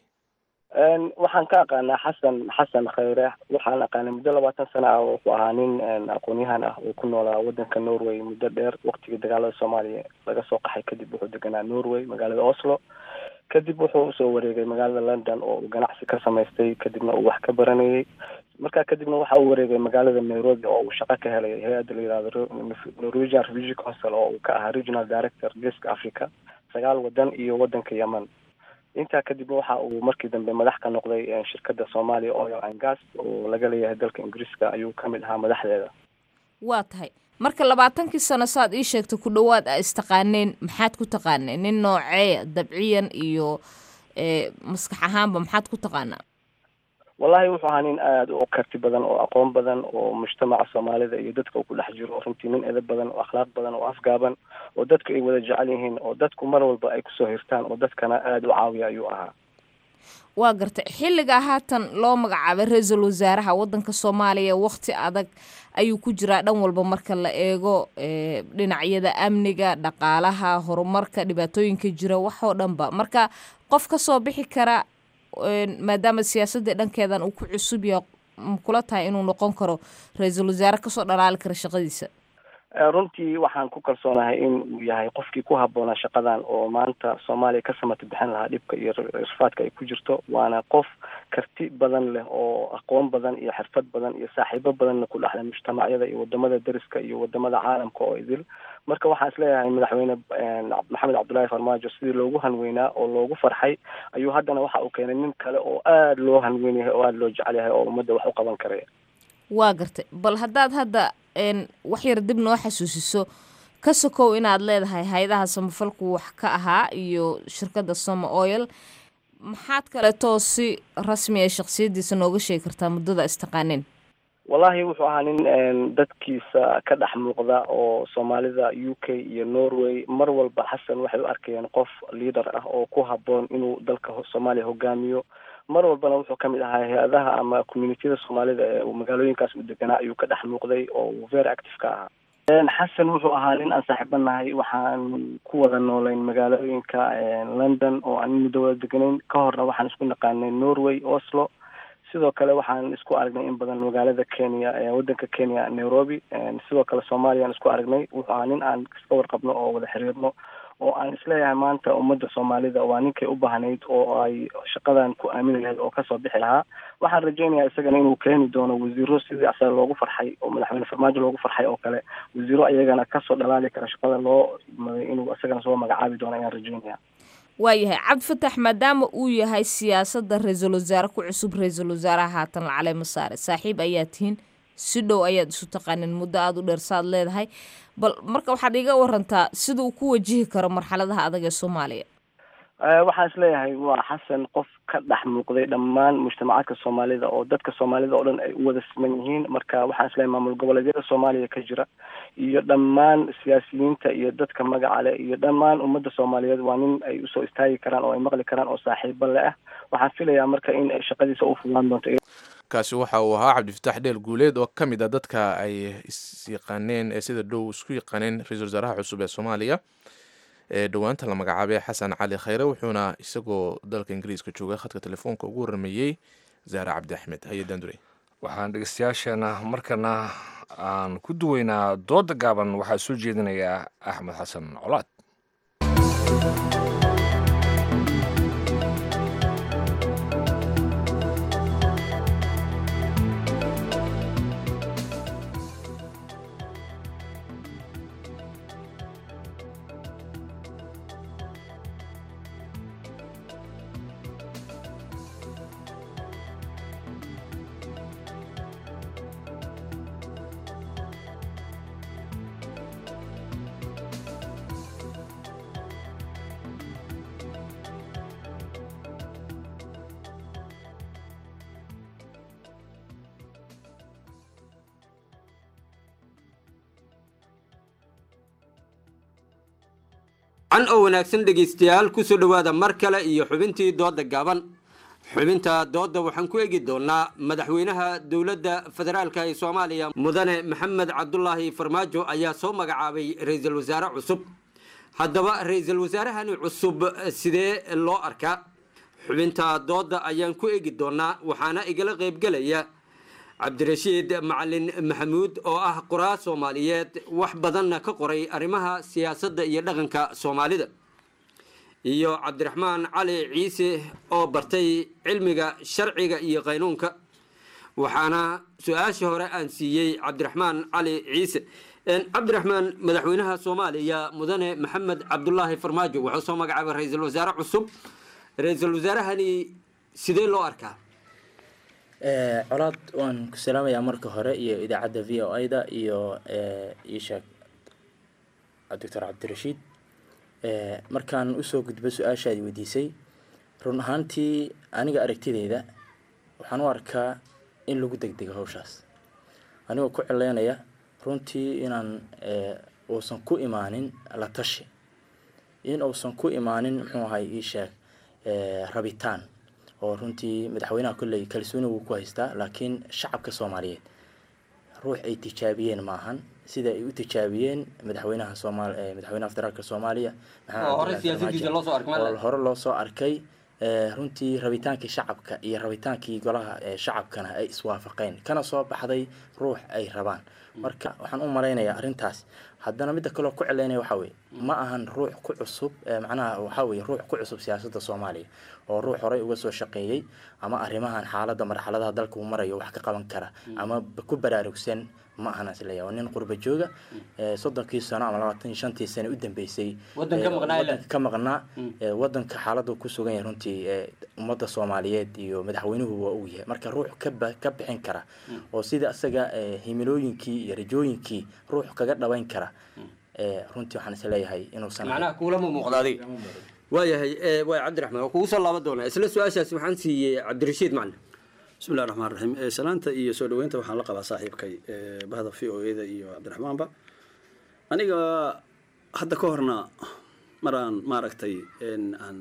waxaan ka aqaanaa xasan xasan khayre waxaan aqaanay muddo labaatan sana ah oo ku ahaa nin aqoon-yahan ah oo ku noolaa wadanka norway muddo dheer waktigii dagaalada soomaaliya laga soo qaxay kadib wuxuu deganaa norway magaalada oslo kadib wuxuu usoo wareegay magaalada london oo uu ganacsi ka samaystay kadibna uu wax ka baranayay markaa kadibna waxa uu wareegay magaalada nairobi oo uu shaqo ka helay hay-adda la yihahdo norwegian refugee council oo uu ka ahaa regional director geeska africa sagaal wadan iyo wadanka yemen intaa kadibna waxa uu markii dambe madax ka noqday shirkadda somalia oil and gas oo laga leeyahay dalka ingiriiska ayuu ka mid ahaa madaxdeeda waa tahay marka labaatankii sano saad ii sheegtay ku dhowaad a istaqaaneen maxaad ku taqaaneen nin noocee dabciyan iyo maskax ahaanba maxaad ku taqaanaa wallahi wuxuu ahaa nin aada u karti badan oo aqoon badan oo mujtamaca soomaalida iyo dadka uu ku dhex jiro runtii nin edab badan oo akhlaaq badan oo afgaaban oo dadka ay wada jecel yihiin oo dadku mar walba ay kusoo hirtaan oo dadkana aada u caawiya ayuu ahaa waa gartay xilligaa haatan loo magacaabay ra-iisul wasaaraha wadanka soomaaliya wakti adag ayuu ku jiraa dhan walba marka la eego dhinacyada amniga dhaqaalaha horumarka dhibaatooyinka jira waxoo dhanba marka qof ka soo bixi kara maadaama siyaasadii dhankeedan uu ku cusub yahay kula tahay inuu noqon karo ra-iisul wasaare kasoo dhalaali kara shaqadiisa runtii waxaan ku kalsoonahay in uu yahay qofkii ku habboonaa shaqadan oo maanta soomaaliya ka samata bixin lahaa dhibka iyo irfaadka ay ku jirto waana qof karti badan leh oo aqoon badan iyo xirfad badan iyo saaxiibo badanna ku dhexlay mujtamacyada iyo wadamada deriska iyo wadamada caalamka oo idil marka waxaan isleeyahay madaxweyne maxamed cabdullaahi farmaajo sidii loogu hanweynaa oo loogu farxay ayuu haddana waxa uu keenay nin kale oo aada loo hanweyn yahay oo aada loo jecel yahay oo ummadda wax u qaban karaya waa gartay bal haddaad hadda wax yar dib noo xasuusiso ka sokow inaad leedahay hay-adaha samafalku wax ka ahaa iyo shirkadda soma oil maxaad kaleetoo si rasmi a shaksiyadiisa nooga sheegi kartaa muddada istaqaaneen wallahi wuxuu ahaa nin dadkiisa ka dhex muuqda oo soomaalida u k iyo norway mar walba xasan waxay u arkayeen qof leader ah oo ku habboon inuu dalka soomaaliya hogaamiyo mar walbana wuxuu kamid ahaa hay-adaha ama communitiyada soomaalida ee uu magaalooyinkaas u deganaa ayuu ka dhex muuqday oo uu very active ka ahaa xasan wuxuu ahaa nin aan saaxiibanahay waxaan ku wada noolayn magaalooyinka london oo aan muddo wada deganayn ka horna waxaan isku naqaanay norway oslo sidoo kale waxaan isku aragnay in badan magaalada kenya wadanka kenya nairobi sidoo kale soomaaliyaan isku aragnay wuxuu ahaa nin aan iska warqabno oo wada xiriirno oo aan isleeyahay maanta ummadda soomaalida waa ninkay u baahnayd oo ay shaqadan ku aamini lahayd oo kasoo bixi lahaa waxaan rajaynayaa isagana inuu keeni doono wasiiro sidii asaga loogu farxay oo madaxweyne farmaajo loogu farxay oo kale wasiiro ayagana kasoo dhalaali kara shaqada loo maday inuu isagana soo magacaabi doono ayaan rajaynaya waayahay cabdifatax maadaama uu yahay siyaasadda ra-iisul wasaare ku cusub ra-iisul wasaaraha haatan lacaleyma saare saaxiib ayaa tihiin si dhow ayaad isu taqaanin muddo aada u dheer saad leedahay bal marka waxaad iga warantaa sida uu ku wajihi karo marxaladaha adag ee soomaaliya waxaan isleeyahay waa xasan qof ka dhex muuqday dhammaan mujtamacaadka soomaalida oo dadka soomaalida oo dhan ay u wada siman yihiin marka waxaan isleeyahay maamul goboleedyada soomaaliya ka jira iyo dhammaan siyaasiyiinta iyo dadka magaca leh iyo dhammaan ummadda soomaaliyeed waa nin ay usoo istaagi karaan oo ay maqli karaan oo saaxiibo le ah waxaan filayaa marka in ay shaqadiisa u fudaan doonto kaasi waxa uu ahaa cabdifatax dheel guuleed oo ka mid a dadka ay isyaqaaneen ee sida dhow isku yaqaaneen ra-iisul wasaaraha cusub ee soomaaliya ee dhowaanta la magacaabay xasan cali khayre wuxuuna isagoo dalka ingiriiska jooga khadka telefoonka ugu warameeyey zaare cabdi axmed hay-adan durey waxaan dhegeystayaasheena markana aan ku duweynaa dooda gaaban waxaa soo jeedinayaa axmed xasan colaad can oo wanaagsan dhegaystayaal kusoo dhowaada mar kale iyo xubintii dooda gaaban xubinta doodda waxaan ku egi doonaa madaxweynaha dowladda federaalka ee soomaaliya mudane maxamed cabdulaahi farmaajo ayaa soo magacaabay ra-iisul wasaare cusub haddaba ra-iisul wasaarahani cusub sidee loo arkaa xubinta doodda ayaan ku egi doonaa waxaana igala qaybgelaya cabdirashiid macalin maxamuud oo ah qoraa soomaaliyeed wax badanna ka qoray arrimaha siyaasadda iyo dhaqanka soomaalida iyo cabdiraxmaan cali ciise oo bartay cilmiga sharciga iyo qaynuunka waxaana su-aashii hore aan siiyey cabdiraxmaan cali ciise cabdiraxmaan madaxweynaha soomaaliya mudane maxamed cabdulaahi farmaajo wuxuu soo magacaabay ra-iisul wasaare cusub ra-iisul wasaarahani sidee loo arkaa colaad waan ku salaamayaa marka hore iyo idaacadda v o a-da iyo isheeg doctor cabdirashiid markaan usoo gudbo su-aashaadi weydiisay run ahaantii aniga aragtideyda waxaan u arkaa in lagu degdego hawshaas anigoo ku cileynaya runtii inaan uusan ku imaanin la tashi in uusan ku imaanin muxuu ahay iisheeg rabitaan oo runtii madaxweynaha kolley kalsooni wuu ku haystaa laakiin shacabka soomaaliyeed ruux ay tijaabiyeen maahan sida ay u tijaabiyeen madaxweynaha soomaal madaxweynaha federaalka soomaaliya Oo hore siyaasadiisa loo soo arkay, ma le? oo hore loo soo arkay Eh, runtii rabitaankii shacabka iyo rabitaankii golaha eh, shacabkana ay iswaafaqeen kana soo baxday ruux ay rabaan marka waxaan u malaynayaa arrintaas haddana midda kaloo ku celeynaya waxaa weye ma ahan ruux ku cusub eh, macnaha waxaa weye ruux ku cusub siyaasadda soomaaliya oo ruux horey uga soo shaqeeyey ama arrimahan xaaladda marxaladaha dalka uu marayo wax ka qaban kara ama b- ku baraarugsan ma ahan isleeyahay waa nin qurba jooga eh, soddonkii sano ama labaatan iyo shantii sano u dambeysay Waddan ka eh, maqnaa ilaa- waddanka ka maqnaa eh, waddanka xaaladdu ku sugan yahay runtii eh, ummadda soomaaliyeed iyo madaxweynuhu waa uu yahay marka ruux ka ba- ka bixin kara oo sida isaga eh, himilooyinkii iyo rajooyinkii ruux kaga dhabayn kara eh, runtii waxaan isleeyahay inuusan macnaha kuulama muuqda adiga waayahay eh, waay cabdiraxmaan waa kugu soo laaban doonaa isla su-aashaasi waxaan siiyey cabdirashiid macna bismi llahi raxmaan raxiim Eh, salaanta iyo soo dhaweynta waxaan la qabaa saaxiibkay eh, bahda v o eda iyo cabdiraxmaanba aniga hadda ka horna maraan maaragtay en, aan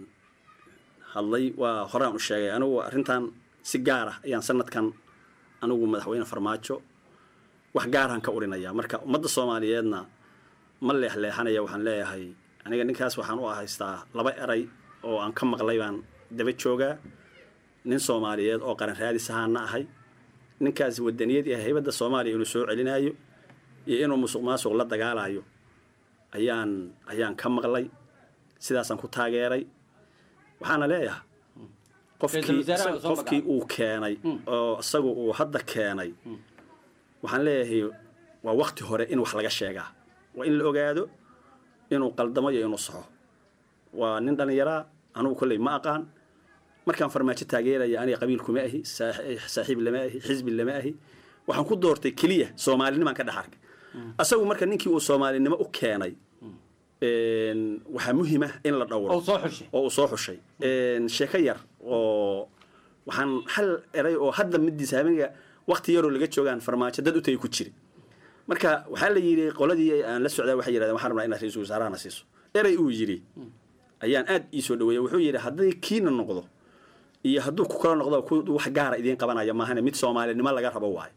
hadlay waa horaan u sheegay anigu arrintan si gaar ah ayaan sanadkan anigu madaxweyne farmaajo wax gaaraan ka urinayaa marka ummadda soomaaliyeedna ma leexleexanaya waxaan leeyahay aniga ninkaas waxaan u haystaa laba eray oo aan ka maqlay baan daba joogaa nin soomaaliyeed oo qaran raadis ahaana ahay ninkaas wadaniyad iyo haybadda soomaaliya inuu soo celinayo iyo inuu musuq maasuq la dagaalayo ayaan ayaan ka maqlay sidaasaan ku taageeray waxaana leeyahay qofkii Ra'iisul wasaaraha la soo qofkii uu keenay oo isagu uu hadda keenay waxaan leeyahay waa wakti hore in wax laga sheegaa waa in la ogaado inuu qaldamo iyo inuu saxo waa nin dhallinyaraa anugu kolley ma aqaan markaan farmaajo taageeraya aniga qabiil kuma ahi saax- saaxiib lama ahi xisbi lama ahi waxaan ku doortay keliya soomaalinimaan ka dhex arkay asagu marka ninkii uu soomaalinimo u keenay een, waxaa muhiim ah in la dhowro oo soo xushay oo uu soo xushay Een, sheeko yar oo waxaan hal eray oo hadda midiisa habeenka wakti yaroo laga joogaan farmaajo dad u tagay ku jiri marka waxaa la yidhi qoladii aan la socdaa waxay yidhahdeen waxaan rabnaa inaad ra-iisul wasaarahana siiso eray uu yidhi ayaan aad ii soo dhaweeyey wuxuu yidhi hadday kiina noqdo iyo hadduu ku kala noqdo ku wax gaara idiin qabanaya maahane mid soomaalinimo laga rabo waayo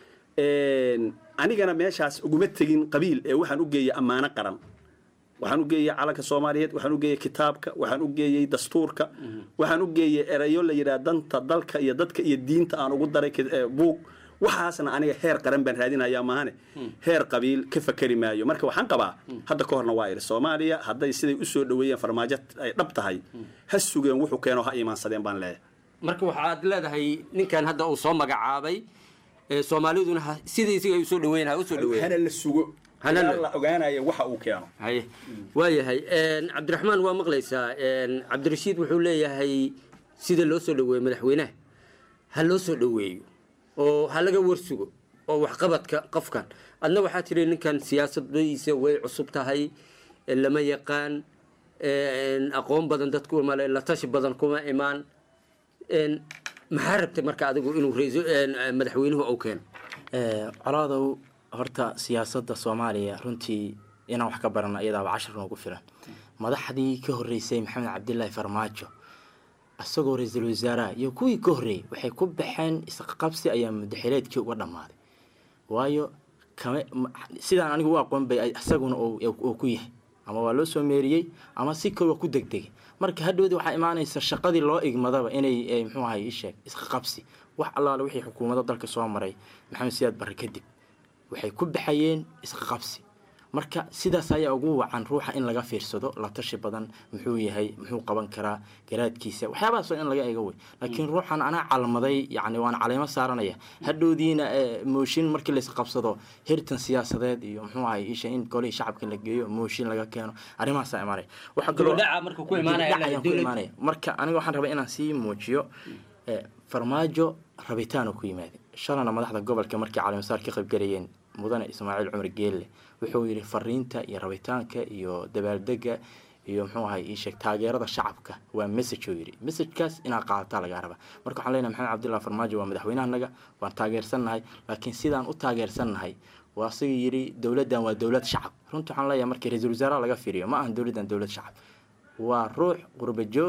Een, anigana meeshaas uguma tegin qabiil ee waxaan u geeyey ammaano qaran waxaan u geeyey calanka soomaaliyeed waxaan u geeyey kitaabka waxaan u geeyey dastuurka waxaan u geeyey erayo la yidhaha danta dalka iyo dadka iyo diinta aan ugu daray ki- ee, buug waxaasna aniga heer qaran baan raadinayaa maahane heer qabiil ka fakeri maayo marka waxaan qabaa hadda ka horna waa idhi soomaaliya hadday siday usoo dhaweeyeen farmaajo ay dhab tahay ha sugeen wuxuu keeno ha iimaansadeen baan leeyahay marka waxaad leedahay ninkan hadda uu soo magacaabay ee soomaaliduna ha- sidii isiga ay usoo dhaweyn ha usoo dhaweyn hana la sugo Hana la- ilaa la ogaanaya waxa uu keeno haye waayahay een, cabdiraxmaan waa maqlaysaa een, cabdirashiid wuxuu leeyahay sida loo soo dhaweeyo madaxweynaha ha loo soo dhaweeyo oo ha laga warsugo oo waxqabadka qofkan adna waxaa tiri ninkan siyaasadadiisa way cusub tahay ee lama yaqaan een, aqoon badan dadku male la tashi badan kuma imaan een, maxaa rabtay marka adigu inuu ra'iisul- een, madaxweynuhu uu keeno Eh, colaadow horta siyaasadda soomaaliya runtii inaan wax ka barano iyadaaba cashar noogu filan madaxdii ka horreysay maxamed cabdilaahi farmaajo isagoo ra-iisul wasaaraha iyo kuwii ka horreeyey waxay ku baxeen isqabsi ayaa mudaxileedkii uga dhammaaday waayo kama ma- sidaan anigu u aqoon bay ay- isaguna uu uu ku yahay ama waa loo soo meeriyey ama si kaloo ku degdegay marka hadhowdi waxaa imaanaysa shaqadii loo igmadaba inay eh, muxuu ahay isheeg isqabsi wax allaale wixii xukuumadda dalka soo maray maxamed siyaad barre kadib waxay ku baxayeen isqabsi marka sidaas ayaa ugu wacan ruuxa in laga fiirsado la tashi badan muxuu yahay muxuu qaban karaa garaadkiisa waxyaabahaas waa in laga eego wey laakiin ruuxan anaa calmaday yani waan caleemo saaranaya hadhowdiina eh, mooshin markii la isqabsado heritan siyaasadeed iyo muxuu ahay isha in golihii shacabka la geeyo mooshin laga keeno arrimahaasaa imaanaya waxaa kaloo Dibdhaca marka ku imaanaya Dibdhac ayaan ku dowladda. imaanaya marka aniga waxaan rabaa inaan sii muujiyo eh, farmaajo rabitaanu ku yimaada shalana madaxda gobolka markii caleemasaar ka qaybgalayeen mudane ismaaciil cumar geelle wuxuu yidhi fariinta iyo rabitaanka iyo dabaaldega iyo muxuu ahay ii sheeg taageerada shacabka waa message uu yidhi messagekaas inaad qaadataa lagaa rabaa marka waxaan leenahay maxamed cabdullahi farmaajo waa madaxweynahanaga waan taageersannahay laakiin sidaan u taageersannahay waa asaga yidhi dowladdan waa dowlad shacab runtii waxaan leeyahay markii ra-iisul wasaaraha laga fiiriyo ma ahan dowladdan dowlad shacab waa ruux qurba jooga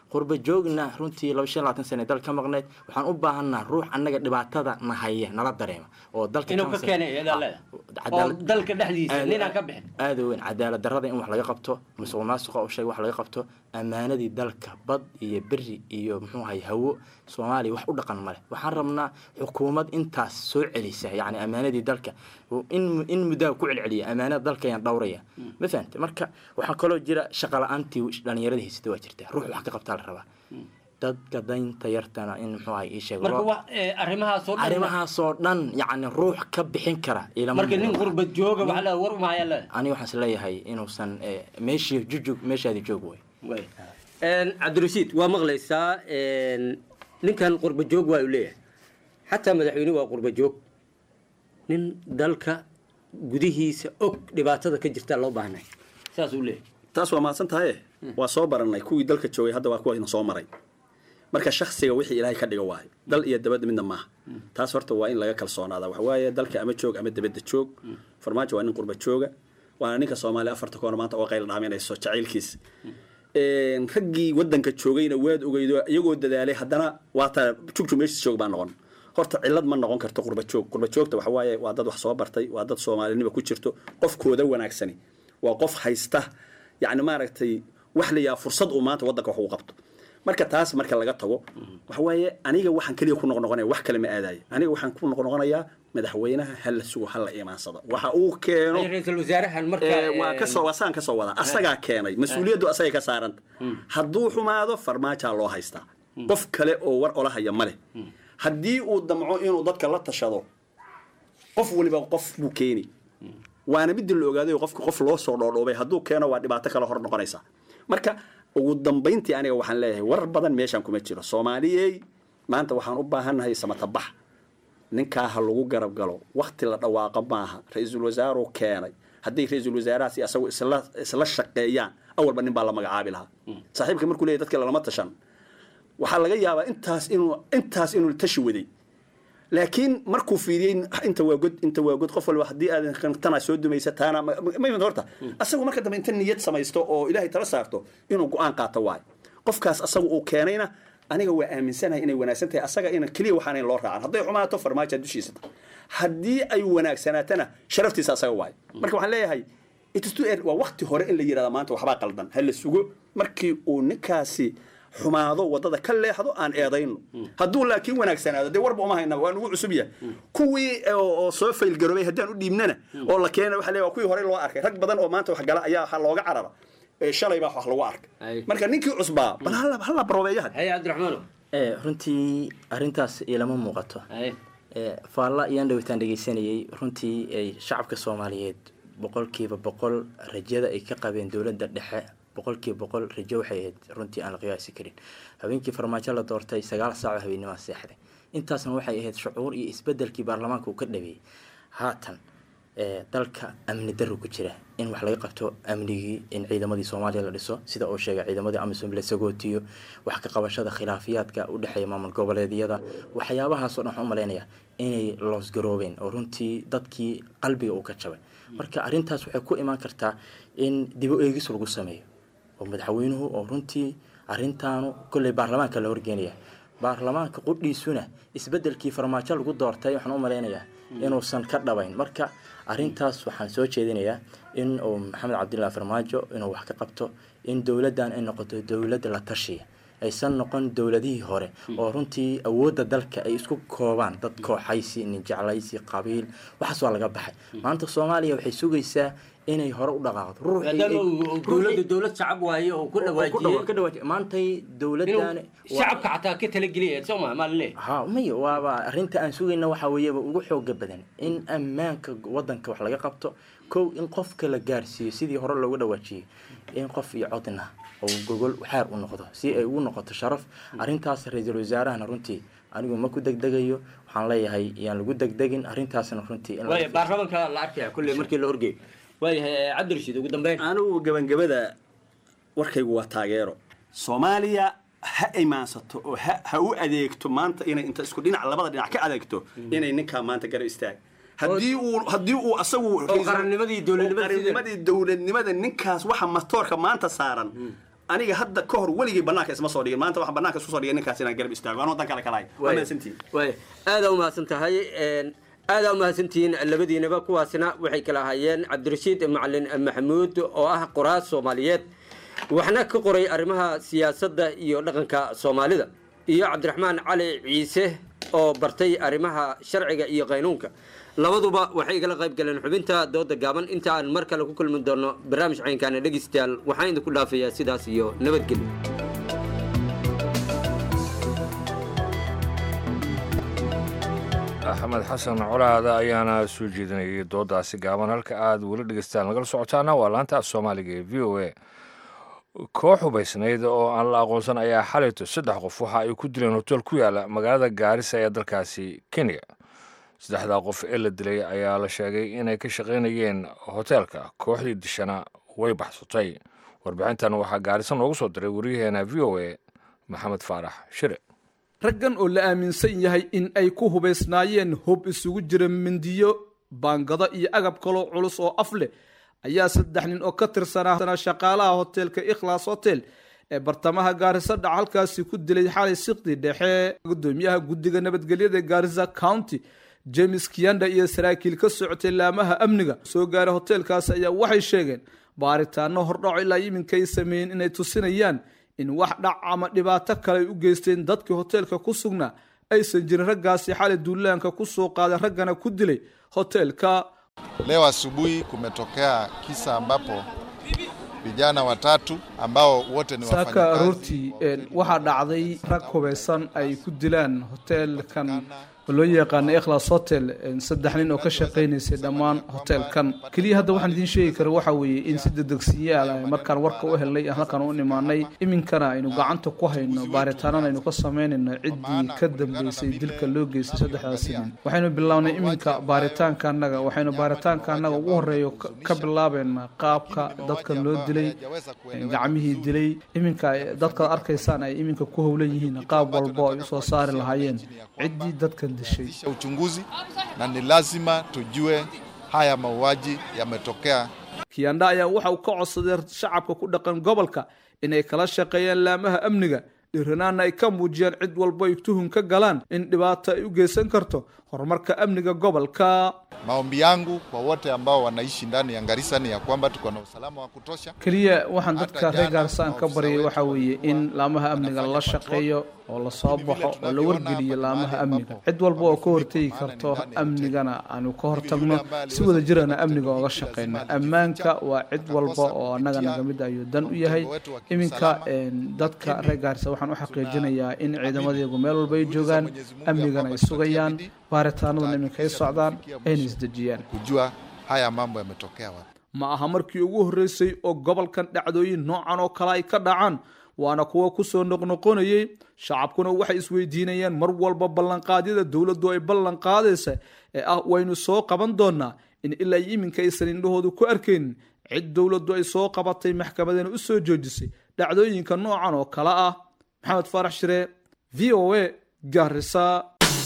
qurba joogna runtii laba shan labaatan sane dal ka maqneyd waxaan u baahanaa ruux annaga dhibaatada na haya nala dareema oo dalka inuu ka council- keenay iyadaa leedahay oo cadaalad- dalka dhexdiisa aad- ninaan ka bixin aada u weyn cadaalad darrada in wax laga qabto musuq maasuqa u sheeg wax laga qabto ammaanadii dalka bad iyo beri iyo muxuu ahay hawo soomaaliya wax u dhaqan male waxaan rabnaa xukuumad intaas soo celisa yacni ammaanadii dalka in in muddaa ku celceliya ammaanada dalka ayaan dhowraya ma fahante marka waxaa kaloo jira shaqa la-aantii dhalinyarada haysata waa jirta ruux wax ka qabtaa la rabaa dadka daynta yartana in muxuu ahay ii sheeg marka loo- wax ee, arrimahaasoo dhan arrimahaasoo dhan yacni ruux ka bixin kara ilama marka nin muuqdo. qurbad jooga wax la war maaya leedahay aniga waxaan is leeyahay inuusan eh, meeshii jujug meeshaadi joog way Een, cabdirashiid waa maqlaysaa een, ninkan qurba joog waa uu leeyahay xataa madaxweynuhu waa qurba joog nin dalka gudihiisa og dhibaatada ka jirtaa loo baahnay saas uu leeyahay taas waa mahadsan tahaye waa soo baranay kuwii dalka joogay hadda waa kuwa soo maray marka shaksiga wixii ilaahay ka dhiga waayo dal iyo dabadda midna maaha taas horta waa in laga kalsoonaada waxa waaye dalka ama joog ama dabadda joog farmaajo waa nin qurba jooga waana ninka soomaaliya afarta koona maanta oo qayl dhaaminayso jacaylkiisa Een, raggii wadanka joogayna waad ogeydo iyagoo dadaalay haddana waata jugjug meeshiis joog baa noqon horta cillad ma noqon karto qurba joog qurba joogta waxa waaye waa dad wax soo bartay waa dad soomaalinima ku jirto qofkooda wanaagsani waa qof haysta yacni maaragtay wax la yahaa fursad uu maanta wadanka wax ugu qabto marka taas marka laga tago waxa waaye aniga waxaan keliya ku noqnoqonaya wax kale ma aadayo aniga waxaan ku noqnoqonayaa madaxweynaha hala sugo hala imaansado waxa uu keeno ra-iisul wasaarahan marka Ee, waa een, kasoo waa saan kasoo wadaa asagaa keenay mas-uuliyaddu asagay ka saaranta hadduu xumaado farmaajaa loo haystaa qof kale oo war ola haya male haddii uu damco inuu dadka la tashado qof waliba qof buu keeni waana midii la ogaaday qofka qof loo soo dhoodhoobay hadduu keeno waa dhibaato kale hor noqonaysa marka ugu dambayntii aniga waxaan leeyahay war badan meeshaan kuma jiro soomaaliyey maanta waxaan u baahannahay samatabax ninkaa ha lagu garab galo wakti la dhawaaqo maaha ra-iisul wasaaruu keenay hadday ra-iisul wasaarahaasi asagu isla isla shaqeeyaan awalba nin baa la magacaabi lahaa saaxiibka markuu leeyahy dadka lalama tashan waxaa laga yaabaa intaas inuu intaas inuu tashi waday laakiin markuu fiiriyey inta waa god inta waa god qof walba haddii aadan tanaa soo dumaysa taana ma ma- ma horta asagu marka dambe inta niyad samaysto oo ilaahay tala saarto inuu go-aan qaato waayo qofkaas asagu uu keenayna aniga waa aaminsanahay inay wanaagsan tahay asaga ina keliya waxaanayn loo raacan hadday xumaato farmaajo dushiisa tahay haddii ay wanaagsanaatana sharaftiisa asaga waayo marka waxaan leeyahay it is too early. waa wakti hore in la yidhahda maanta waxbaa qaldan ha la sugo markii uu ninkaasi xumaado wadada ka leexdo aan eedayno hadduu laakiin wanaagsanaado dee warba uma hayna waa nugu cusub yahay kuwii oo oo soo faylgaroobay haddaan u dhiibnana oo la keena waxa leeyahay waa kuwii hore loo arkay rag badan oo maanta wax gala ayaa waxaa looga carara ee shalay baa wax lagu arkay marka ninkii cusbaa bal hala hala baroobeeyaha haye cabdiraxmaano Eh, runtii arrintaas ilama muuqato Eh, faalla ayaan dhawitaan dhegeysanayay runtii ay shacabka soomaaliyeed boqolkiiba boqol rajada ay ka qabeen dowladda dhexe boqolkiiba boqol rajo waxay ahayd runtii aan la qiyaasi karin habeenkii farmaajo la doortay sagaal saac oo habeenimaa seexday intaasna waxay ahayd shucuur iyo isbedelkii baarlamaanka uu ka dhabeeyey haatan eh, dalka amni darro ku jira in wax laga qabto amnigii in ciidamadii soomaaliya la dhiso sida uu sheegay ciidamadii amisom la sagootiyo wax ka qabashada khilaafiyaadka u dhexeeya maamul goboleedyada waxyaabahaasoo dhan waxaan u malaynaya inay loosgaroobeen oo runtii dadkii qalbiga uu ka jabay marka arrintaas waxay ku imaan kartaa in dibo eegis lagu sameeyo oo madaxweynuhu oo runtii arrintaanu kolley baarlamaanka la horgeenaya baarlamaanka qudhiisuna isbedelkii farmaajo lagu doortay waxaan u malaynayaa inuusan ka dhabayn marka arrintaas waxaan soo jeedinayaa in uu maxamed cabdillah farmaajo inuu wax ka qabto in dowladdan ay noqoto dowladda la tashiya aysan noqon dowladihii hore oo runtii awoodda dalka ay isku koobaan dad kooxaysi nin jeclaysi qabiil waxaas waa laga baxay maanta soomaaliya waxay sugaysaa inay hore u dhaqaaqdo ruuxii ay- maadaama uu dowladda dowlad shacab waaye oo ku dhawaajiyey ka dhawaajiyey maantay dowladdan inuu shacabka xataa ka talageliya soo ma maa laleeyahay ha maya waaba arrinta aan sugayna waxaa weeyaba ugu xooga badan in ammaanka wadanka wax laga qabto kow in qofka la gaarsiiyo sidii hore loogu dhawaajiyey in qof iyo codna oo gogol xaar u noqdo si ay ugu noqoto sharaf arrintaas ra-iisul wasaarahana runtii anigu ma ku degdegayo waxaan leeyahay yaan lagu degdegin arrintaasna runtii in waaya baarlamaanka la arkaya kulle markii la orgeeyo waayahay cabdirashiid ugu dambeyn anigu gabangabada warkaygu waa taageero soomaaliya ha imaansato oo ha ha u adeegto maanta inay inta isku dhinac labada dhinac ka adeegto inay ninkaa maanta garab istaag haddii uu haddii uu asagu qarannimadii dowladnimada qarannimadii dowladnimada ninkaas waxa matoorka maanta saaran aniga hadda ka hor weligay banaanka isma soo dhigin maanta waxaan banaanka isku soo dhigay ninkaas inaan garab istaago anoo dan kale kalahay waa mahadsantihiin waay aadaa umahadsan tahay aadaa umahadsantihiin labadiinaba kuwaasina waxay kala ahaayeen cabdirashiid macalin maxamuud oo ah qoraas soomaaliyeed waxna ka qoray arrimaha siyaasadda iyo dhaqanka soomaalida iyo cabdiraxmaan cali ciise oo bartay arrimaha sharciga iyo qaynuunka labaduba waxay igala qayb galeen xubinta dooda gaaban inta aan mar kale ku kulmi doono barnaamij caynkaana dhegeystayaal waxaan idinku dhaafayaa sidaas iyo nabadgelyo axmed xasan colaada ayaana soo jeedinayay doodaasi gaaban halka aad weli dhegeystaan nagala socotaana waa laanta af soomaaliga ee v o a koox hubaysnayd oo aan la aqoonsan ayaa xalayto saddex qof waxa ay ku dileen hotel ku yaala magaalada gaarisa ee dalkaasi kenya saddexdaa qof ee la dilay ayaa la sheegay inay ka shaqaynayeen hoteelka kooxdii dishana way baxsatay warbixintan waxaa gaarisa noogu soo diray waryaheena v o a maxamed faarax shire raggan oo la aaminsan yahay in ay ku hubaysnaayeen hub isugu jira mindiyo baangado iyo agab kaloo culus oo af leh ayaa saddex nin oo ka tirsanaa shaqaalaha hoteelka ikhlaas hotel ee bartamaha gaarisa dhac halkaasi ku dilay xalay siqdi dhexe gudoomiyaha guddiga nabadgelyada gaarisa county james kiyanda iyo saraakiil ka socotay laamaha amniga soo gaaray hoteelkaasi ayaa waxay sheegeen baaritaano hordhaco ilaa iminkay sameeyeen inay tusinayaan in wax dhac ama dhibaato kale ay u geysteen dadkii hoteelka ku sugnaa aysan jirin raggaasi xalay duulaanka ku soo qaaday raggana ku dilay hoteelka Leo asubuhi kumetokea kisa ambapo vijana watatu ambao wote ni saaka wafanyakazi aroortii waxaa dhacday rag hubaysan ay ku dilaan hoteelkan oo loo yaqaana ikhlas hotel saddex nin oo ka shaqaynaysay dhammaan hoteelkan keliya hadda waxaan idiin sheegi kara waxa weeye in si dedegsiyaal ah markaan warka u helnay halkan u imaanay iminkana aynu gacanta ku hayno baaritaanana aynu ka samaynayno ciddii ka dambeysay dilka loo geystay saddexdaasi nin waxaynu bilownay iminka baaritaanka annaga waxaynu baaritaanka annaga ugu horeeyo ka- ka bilaabeynaa qaabka dadkan loo dilay gacmihii dilay iminka dadkaad arkaysaan ay iminka ku howlan yihiin qaab walbo ay usoo saari lahaayeen ciddii dadkan dishay uchunguzi na ni lazima tujue haya mauaji yametokea kiyanda ayaa waxa uu ka codsaday shacabka ku dhaqan gobolka inay kala shaqeeyaan laamaha amniga dhiiranaana ay ka muujiyaan cid walba ay tuhun ka galaan in dhibaato ay u geysan karto horumarka amniga gobolka maombi yangu kwa wote ambao wanaishi ndani ya Garissa ni ya kwamba tuko na usalama wa kutosha keliya waxaan dadka reer gaarsaan ka baryay waxa weeye in laamaha amniga lala shaqeeyo oo lasoo baxo oo la wargeliyo laamaha amniga cid walba oo ka hortegi karto amnigana aanu ka hortagno si wada jirana amniga ooga shaqeyno ammaanka waa cid walba oo annaga naga mid ayuu dan u yahay iminka een, dadka reer gaarisa waxaan u xaqiijinayaa in ciidamadeegu meel walba ay joogaan amnigana ay sugayaan baaritaanaduna iminka ay socdaan ayna isdejiyaan kujua haya mambo yametokea wapi ma aha markii ugu horreysay oo gobolkan dhacdooyin noocan oo kale ay ka dhacaan waana kuwa kusoo noqnoqonayay shacabkuna waxay isweydiinayaan mar walba ballanqaadyada dowladdu ay ballan qaadaysa ee ah waynu soo qaban doonaa in ilaa iyo iminka aysan indhahoodu ku arkaynin cid dowladdu ay soo qabatay maxkamadana u soo joojisay dhacdooyinka noocan oo kale ah maxamed faarax shire v o a gaarisa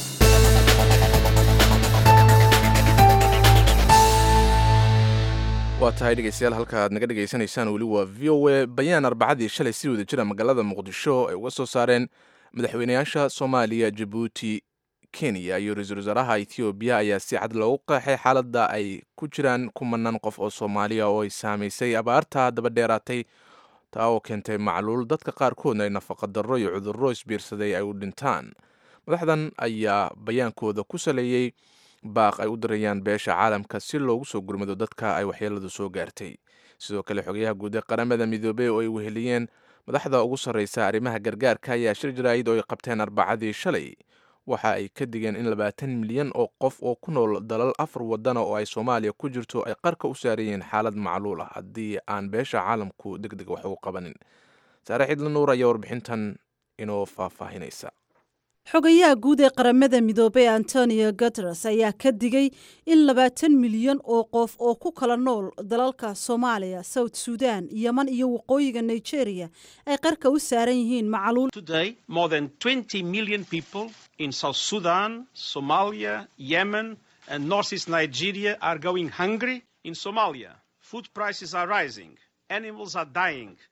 waa tahay dhegeystayaal halka aad naga dhegaysanaysaan weli waa v o a bayaan arbacadii shalay si wada jira magaalada muqdisho ay uga soo saareen madaxweynayaasha soomaaliya jabuuti kenya iyo ra-iisul wasaaraha ethoobiya ayaa si cad loogu qeexay xaaladda ay ku jiraan kumanaan qof oo soomaaliya oo ay saamaysay abaarta daba dheeraatay taa oo keentay macluul dadka qaarkoodna ay nafaqa darro iyo cudurro isbiirsaday ay u dhintaan madaxdan ayaa bayaankooda ku saleeyey baaq ay u dirayaan beesha caalamka si loogu soo gurmado dadka ay waxyeeladu soo gaartay sidoo kale xogayaha guud ee qaramada midoobey oo ay weheliyeen madaxda ugu sarreysa arrimaha gargaarka ayaa shir jaraa'id oo ay qabteen arbacadii shalay waxa ay ka digeen in labaatan milyan oo qof oo ku nool dalal afar wadana oo ay soomaaliya ku jirto ay qarka u saarayeen xaalad macluul ah haddii aan beesha caalamku deg deg wax ugu qabanin saare xidla nuur ayaa warbixintan inoo faahfaahinaysa xogayaha guud ee qaramada midoobey antonio guteres ayaa ka digay in labaatan milyan oo qof oo ku kala nool dalalka soomaaliya south sudan yeman iyo waqooyiga nigeria ay qarka u saaran yihiin macluul Today, more than 20 million people in South Sudan, Somalia, Yemen, and northeast Nigeria are going hungry. In Somalia, food prices are rising, animals are dying,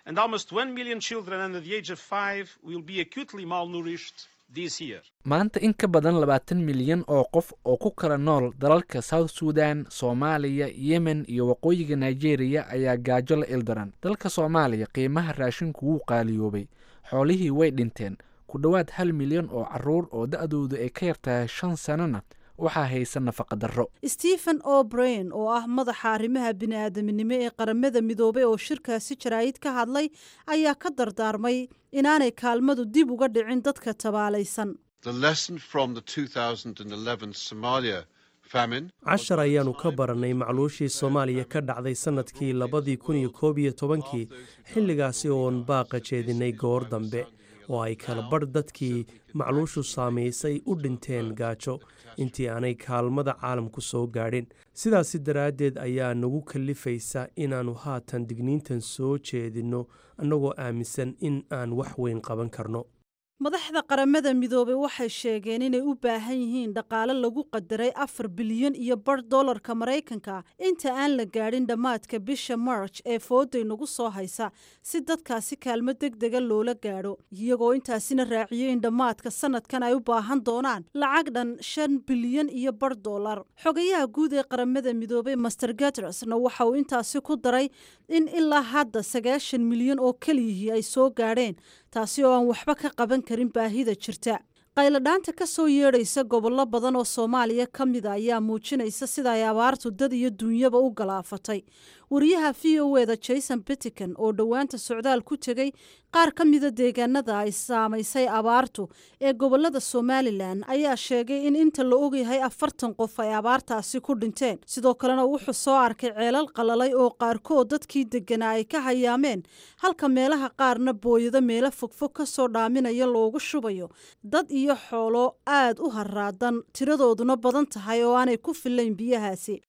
and almost 1 million children under the age of five will be acutely malnourished this year. maanta in ka badan labaatan milyan oo qof oo ku kala nool dalalka south sudan soomaaliya yemen iyo waqooyiga nigeria ayaa gaajo la ildaran dalka soomaaliya qiimaha raashinku wuu qaaliyoobay xoolihii way dhinteen ku dhowaad hal milyan oo caruur oo da-doodu ay ka yartahay shan sanona waxaa haysa nafaqa darro stephen o'brain oo ah madaxa arrimaha bini'aadaminimo ee qaramada midoobay oo shirkaasi jaraa'id ka hadlay ayaa ka dardaarmay inaanay kaalmadu dib uga dhicin dadka tabaalaysan The lesson from the 2011 Somalia famine cashar ayaannu ka barannay macluushii soomaaliya ka dhacday sannadkii labadii kun iyo koob iyo tobankii xilligaasi oon baaqa jeedinay goor dambe oo ay kala badh dadkii macluushu saamaysay u dhinteen gaajo intii aanay kaalmada caalamku soo gaadhin sidaasi daraaddeed ayaa nagu kallifaysa inaannu haatan digniintan soo jeedinno annagoo aaminsan in aan wax weyn qaban karno madaxda qaramada midoobay waxay sheegeen inay u baahan yihiin dhaqaale lagu qadaray afar bilyan iyo bar dollarka maraykanka inta aan la gaadhin dhammaadka bisha march ee fooday nagu soo haysa si dadkaasi kaalmo deg dega loola gaadho iyagoo intaasina raaciyey in dhammaadka sanadkan ay u baahan doonaan lacag dhan shan bilyan iyo bar dollar xogayaha guud ee qaramada midoobay master gatrasna waxa uu intaasi ku daray in ilaa hadda sagaashan milyan oo keliyihii ay soo gaadheen taasi oo aan waxba ka qaban karin baahida jirta qayladhaanta ka soo yeedhaysa gobollo badan oo soomaaliya ka mida ayaa muujinaysa sida ay abaartu dad iyo duunyaba u galaafatay wariyaha v o eda jason bittican oo dhowaanta socdaal ku tegey qaar ka mida deegaanada ay saamaysay abaartu ee gobolada somalilan ayaa sheegay in inta la ogyahay afartan qof ay abaartaasi ku dhinteen sidoo kalena wuxuu soo arkay ceelal qalalay oo qaarkood dadkii deganaa ay ka hayaameen halka meelaha qaarna booyado meelo fogfog ka soo dhaaminaya loogu shubayo dad iyo xoolo aad u haraadan tiradooduna badan tahay oo aanay ku filayn biyahaasi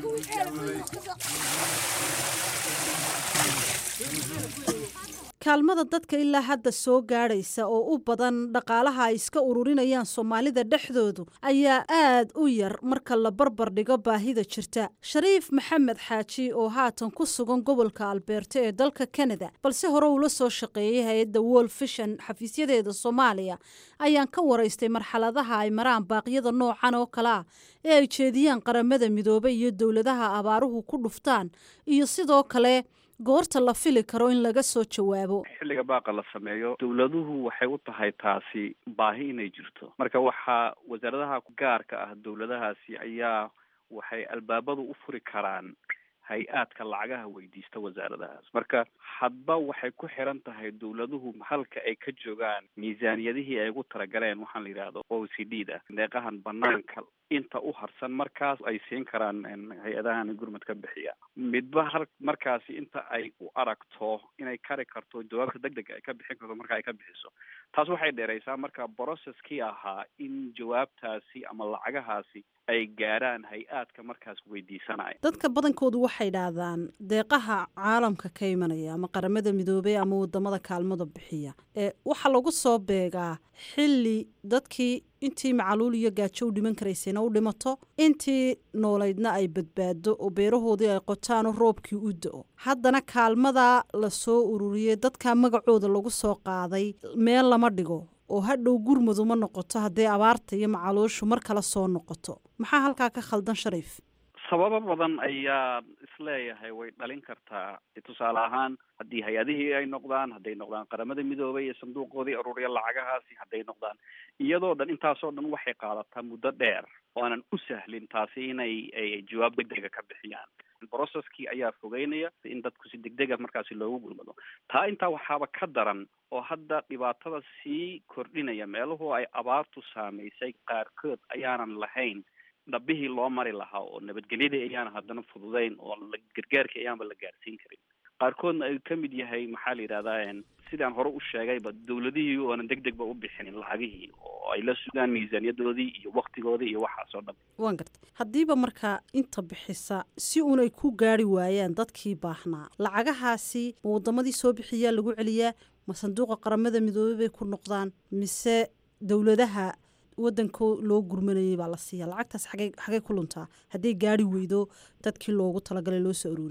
kaalmada dadka ilaa hadda soo gaadhaysa oo u badan dhaqaalaha ay iska ururinayaan soomaalida dhexdoodu ayaa aad u yar marka la barbar dhigo baahida jirta shariif maxamed xaaji oo haatan ku sugan gobolka albeerto ee dalka kanada balse hore uula soo shaqeeyey hay-adda wol fishan xafiisyadeeda soomaaliya ayaan ka waraystay marxaladaha ay maraan baaqyada noocan oo kale ah ee ay jeediyaan qaramada midoobay iyo dowladaha abaaruhu ku dhuftaan iyo sidoo kale goorta la fili karo in laga soo jawaabo xilliga baaqa la sameeyo dowladuhu waxay u tahay taasi baahi inay jirto marka waxaa wasaaradaha gaarka ah dowladahaasi ayaa waxay albaabadu u furi karaan hay-aadka lacagaha weydiista wasaaradahaas marka hadba waxay ku xiran tahay dowladuhu halka ay ka joogaan miisaaniyadihii ay ugu talagaleen waxaan la yidhaahdo o c d da deeqahan banaanka inta u harsan markaas ay siin karaan hay-adahan gurmad ka bixiya midba hal markaasi inta ay u aragto inay kari karto jawaabta deg deg ay ka bixin karto marka ay ka bixiso taas waxay dheeraysaa marka brocesskii ahaa in jawaabtaasi ama lacagahaasi ay gaaraan hay-aadka markaas weydiisanaya dadka badankoodu waxay dhahdaan deeqaha caalamka ka imanaya ama qaramada midoobey ama wadamada kaalmada bixiya ee waxaa lagu soo beegaa xilli dadkii intii macaluul iyo gaajo u dhiman karaysayna u dhimato intii noolaydna ay badbaado oo beerahoodii ay qotaan oo roobkii u da-o haddana kaalmadaa la soo ururiyey dadka magacooda lagu soo qaaday meel lama dhigo oo hadhow gurmadu ma noqoto hadday abaarta iyo macaluushu mar kale soo noqoto maxaa halkaa ka khaldan shariif sababo badan ayaa isleeyahay way dhalin kartaa tusaale ahaan haddii hay-adihii ay noqdaan hadday noqdaan qaramada midoobay iyo sanduuqoodii ururiya lacagahaasi hadday noqdaan iyadoo dhan intaasoo dhan waxay qaadataa muddo dheer oo aanan u sahlin taasi inay ay jawaab deg dega ka bixiyaan brocesskii ayaa fogeynaya in dadku si deg dega markaasi loogu gulmado taa intaa waxaaba ka daran oo hadda dhibaatada sii kordhinaya meeluhu ay abaartu saamaysay qaarkood ayaanan lahayn dhabihii loo mari lahaa oo nabadgelyadii ayaan haddana fududayn oo gargaarkii ayaanba la gaarsiin karin qaarkoodna ay ka mid yahay maxaa la yidhahdaa sidaan hore u sheegayba dowladihii oonan deg degba u bixinin lacagihii oo ay la sugaan miisaaniyadoodii iyo waktigoodii iyo waxaas oo dhan waan garta haddiiba markaa inta bixisa si uunay ku gaari waayaan dadkii baahnaa lacagahaasi ma wadamadii soo bixiyaa lagu celiyaa ma sanduuqa qaramada midoobey bay ku noqdaan mise dowladaha wadanka loo gurmanayay baa la siiya lacagtaas xagey xagey ku luntaa hadday gaari weydo dadkii loogu talagalay loo soo aruuriyey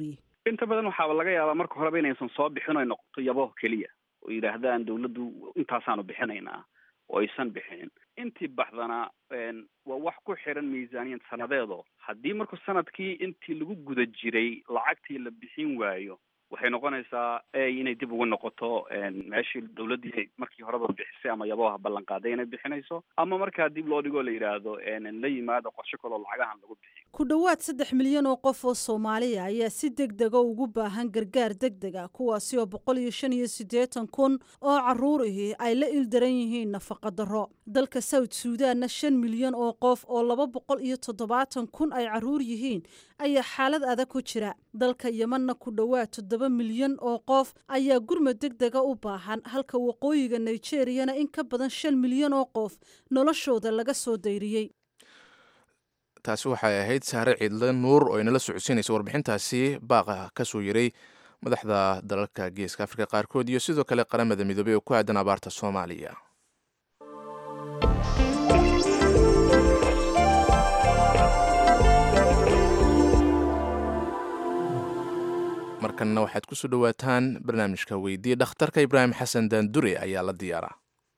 inta badan waxaaba laga yaabaa marka horeba inaysan soo bixin oy noqoto yabo keliya oo yidhaahdaan dawladdu intaasaanu bixinaynaa oo aysan bixinin intii baxdana waa wax ku xiran miisaaniyad sanadeedo haddii marku sanadkii intii lagu guda jiray lacagtii la bixin waayo waxay noqonaysaa inay dib ugu noqoto meeshii dawladdii markii horeba bixisay ama yaboha ballan qaaday inay bixinayso ama markaa dib loo dhigoo la yidhaahdo la yimaado qorshe kaloo lacagahan lagu bixiyo ku dhowaad saddex milyan oo qof oo soomaaliya ayaa si deg dega ugu baahan gargaar deg deg a kuwaasi oo boqol iyo shan iyo siddeetan kun oo carruurihii ay la ildaran yihiin nafaqa darro dalka south suudanna shan milyan oo qof oo laba boqol iyo toddobaatan kun ay carruur yihiin ayaa xaalad adag ku jira dalka yemanna ku dhowaad toddoba milyan oo qof ayaa gurmad deg dega u baahan halka waqooyiga nigeriyana in ka badan shan milyan oo qof noloshooda laga soo dayriyey taasi waxay ahayd saare ciidle nuur oo inala socodsiinaysa warbixintaasi baaqa ka soo yiray madaxda dalalka geeska afrika qaarkood iyo sidoo kale qaramada midoobey oo ku aadan abaarta soomaaliya markanna waxaad ku soo dhowaataan barnaamijka weydii dhakhtarka ibraahim xasan daandure ayaa la diyaaraa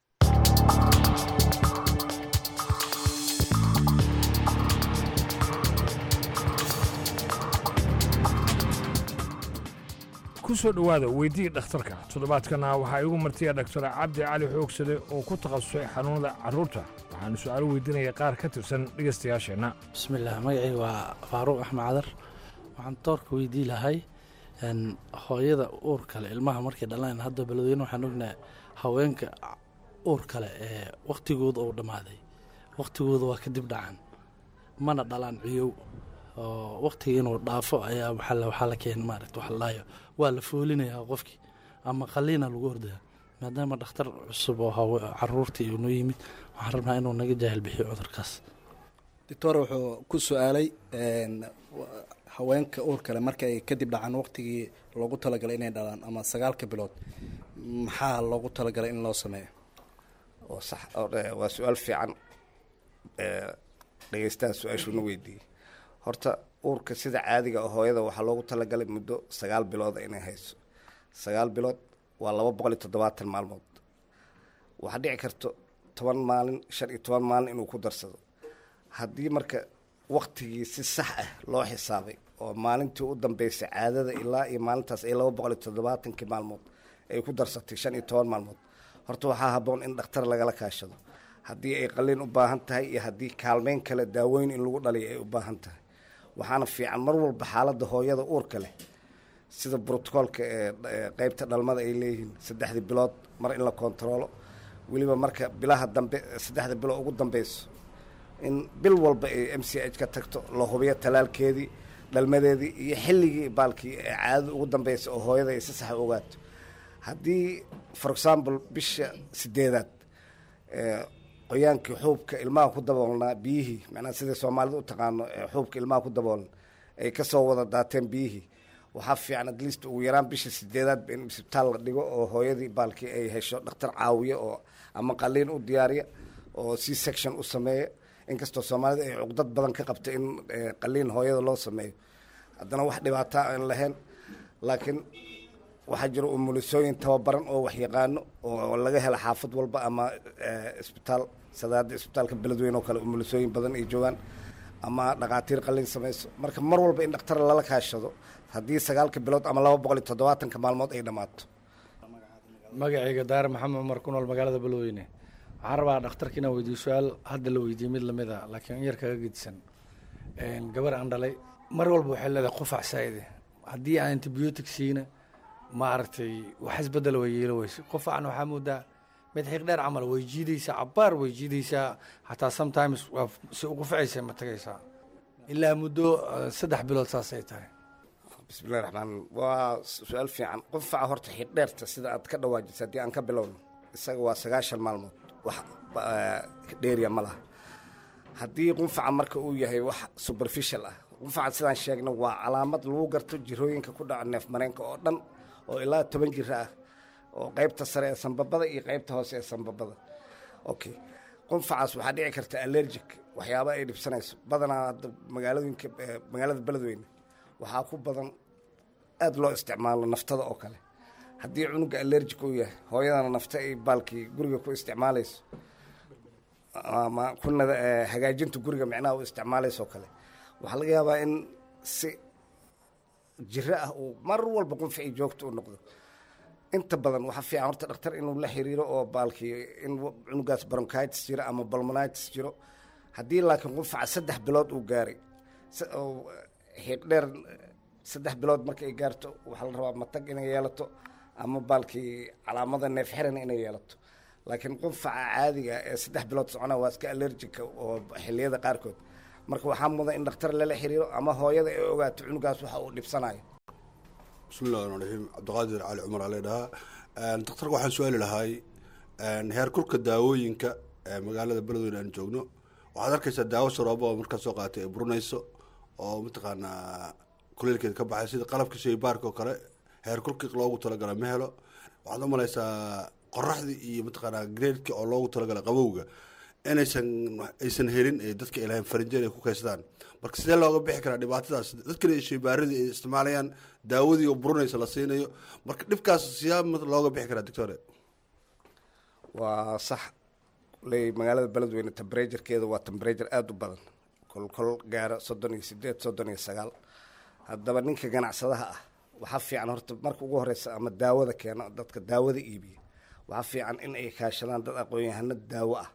ku soo dhowaada weydii dhakhtarka toddobaadkana waxaa igu martiya dhaktar cabdi cali xoogsade oo ku takhasusay xanuunada carruurta waxaanu su-aalo weydiinaya qaar ka tirsan dhegaystayaasheenna bismillaah magacayga waa faaruuq axmed cadar waxaan doorka weydii lahay hooyada uur kale ilmaha markay dhalaan hadda beledweyne waxaan ognaha haweenka uur kale ee wakhtigooda uu dhammaaday wakhtigooda waa kadib dhacan mana dhalaan ciyow oo wakhtiga inuu dhaafo ayaa waxaa la keena maaragta waxa la dhahayo waa la foolinayaa qofkii ama qaliina lagu ordaya maadaama dhakhtar cusub oo caruurtii uu noo yimid waxaan rabnaa inuu naga jaahil bixiyo cudurkaas doctor wuxuu ku su-aalay haweenka uur kale marka ay kadib dhacaan waqtigii loogu talagalay inay dhalaan ama sagaalka bilood maxaa loogu talagalay in loo sameeyo oo sax waa su-aal fiican dhegeystaha su-aashuuna weydiiyey horta uurka sida caadiga oo hooyada waxaa loogu talagalay muddo sagaal bilooda inay hayso sagaal bilood waa laba boqol iyo toddobaatan maalmood waxaa dhici karto toban maalin shan iyo toban maalin inuu ku darsado haddii marka waktigii si sax ah loo xisaabay oo maalintii u dambeysay caadada ilaa iyo maalintaas ay laba boqol iyo toddobaatankii maalmood ay ku darsatay shan iyo toban maalmood horta waxaa habboon in dhakhtar lagala kaashado haddii ay qaliin u baahan tahay iyo haddii kaalmeyn kale daaweyn in lagu dhaliyo ay u baahan tahay waxaana fiican mar walba xaaladda hooyada uurka leh sida brotocoolka ee qeybta dhalmada ay leeyihiin saddexdii bilood mar in la kontaroolo weliba marka bilaha dambe saddexda bilood ugu dambeyso in bil walba ay m c h ka tagto la hubiyo talaalkeedii dhalmadeedii iyo xilligii baalkii ee caadada ugu dambeysa oo hooyada ay si sax u ogaato haddii for example bisha sideedaad qoyaankii xuubka ilmaha ku daboolnaa biyihii macnaa sida soomaalida u taqaano xuubka ilmaha ku daboolan ay kasoo wada daateen biyihii waxaa fiican at least ugu yaraan bisha sideedaadba in isbitaal la dhigo oo hooyadii baalkii ay hesho dhakhtar caawiya oo ama qaliin u diyaariya oo c section u sameeya inkastoo soomaalida ay cuqdad badan ka qabta in qaliin hooyada loo sameeyo haddana wax dhibaataa aan lahayn laakiin waxaa jira umulisooyin tababaran oo waxyaqaano oo laga hela xaafad walba ama isbitaal sadaada isbitaalka beledweyne oo kale umulisooyin badan ay joogaan ama dhakhaatiir qalin samayso marka mar walba in dhakhtar lala kaashado haddii sagaalka bilood ama laba boqol iyo toddobaatanka maalmood ay dhammaato magacayga daare maxamed cumar ku nool magaalada beledweyne waxaan rabaa dhakhtarka inaan weydiiyo su-aal hadda la weydiiyey mid lamid a laakiin in yar kaga gedisan gabar aan dhalay mar walba waxay leedahay qufac saa'ide haddii aan antibiotic siina maaragtay wax isbedel way yeelo weyse qofacna waxaa moodaa mid xiiq dheer camal way jiidaysaa cabaar way jiidaysaa xataa sometimes waa si uqufacaysa ma tagaysaa ilaa muddo saddex bilood saasay tahay bismillahi raxmaan waa su-aal fiican qufaca horta xiiq dheerta sida aad ka dhawaajisa haddii aan ka bilowno isaga waa sagaashan maalmood wax dheeriya ma laha haddii qunfaca marka uu yahay wax superficial ah qunfaca sidaan sheegna waa calaamad lagu garto jirooyinka ku dhaca neef mareenka oo dhan oo ilaa toban jira ah oo qaybta sare ee sanbabada iyo qaybta hoose ee sanbabada okay qunfacaas waxaa dhici karta allergic waxyaaba ay dhibsanayso badanaa hadda magaaladooyinka magaalada beledweyne waxaa ku badan aada loo isticmaalo naftada oo kale haddii cunuga allergic uu yahay hooyadana nafta ay baalkii guriga ku isticmaalayso ama kunada hagaajinta guriga micnaha u isticmaalayso oo kale waxaa laga yaabaa in si jiro ah uu mar walba qunfici joogto u noqdo inta badan waxaa fiican horta dhakhtar inuu la xiriiro oo baalkii in cunugaas bronchitis jiro ama balmonitis jiro haddii laakiin qunfaca saddex bilood uu gaaray xiiq dheer saddex bilood marka ay gaarto waxaa la rabaa matag inay yeelato ama baalkii calaamada neef xiran inay yeelato laakiin qunfaca caadiga ee saddex bilood socona waa iska allergica oo xilliyada qaarkood marka waxaa mudan in dhakhtar lala xiriiro ama hooyada ay ogaato cunugaas waxa uu dhibsanayo bismi llahi raxmaan raxiim cabdiqaadir cali cumar aa leedhahaa daktarka waxaan su-aali lahay heer kulka daawooyinka ee magaalada beledweyne aan joogno waxaad arkaysaa daawo saroobo oo markaa soo qaatay ay burinayso oo mataqaanaa kuleelkeeda ka baxay sida qalabka shaybaarka oo kale heer kulki loogu talagala ma helo waxaad u malaysaa qoraxdii iyo mataqaanaa greedki oo loogu talagalay qabowga inaysan aysan helin ee dadka ay lahayn farinjeer ay ku kaystaan marka sidee looga bixi karaa dhibaatadaas dadkana shaybaaradii ay isticmaalayaan daawadii oo burinaysa la siinayo marka dhibkaas siyaa looga bixi karaa doctore waa sax ley magaalada beledweyne temberaturkeeda waa temberature aada u badan kol kol gaara soddon iyo sideed soddon iyo sagaal haddaba ninka ganacsadaha ah waxaa fiican horta marka ugu horeysa ama daawada keeno dadka daawada iibiya waxaa fiican in ay kaashadaan dad aqoon-yahano daawo ah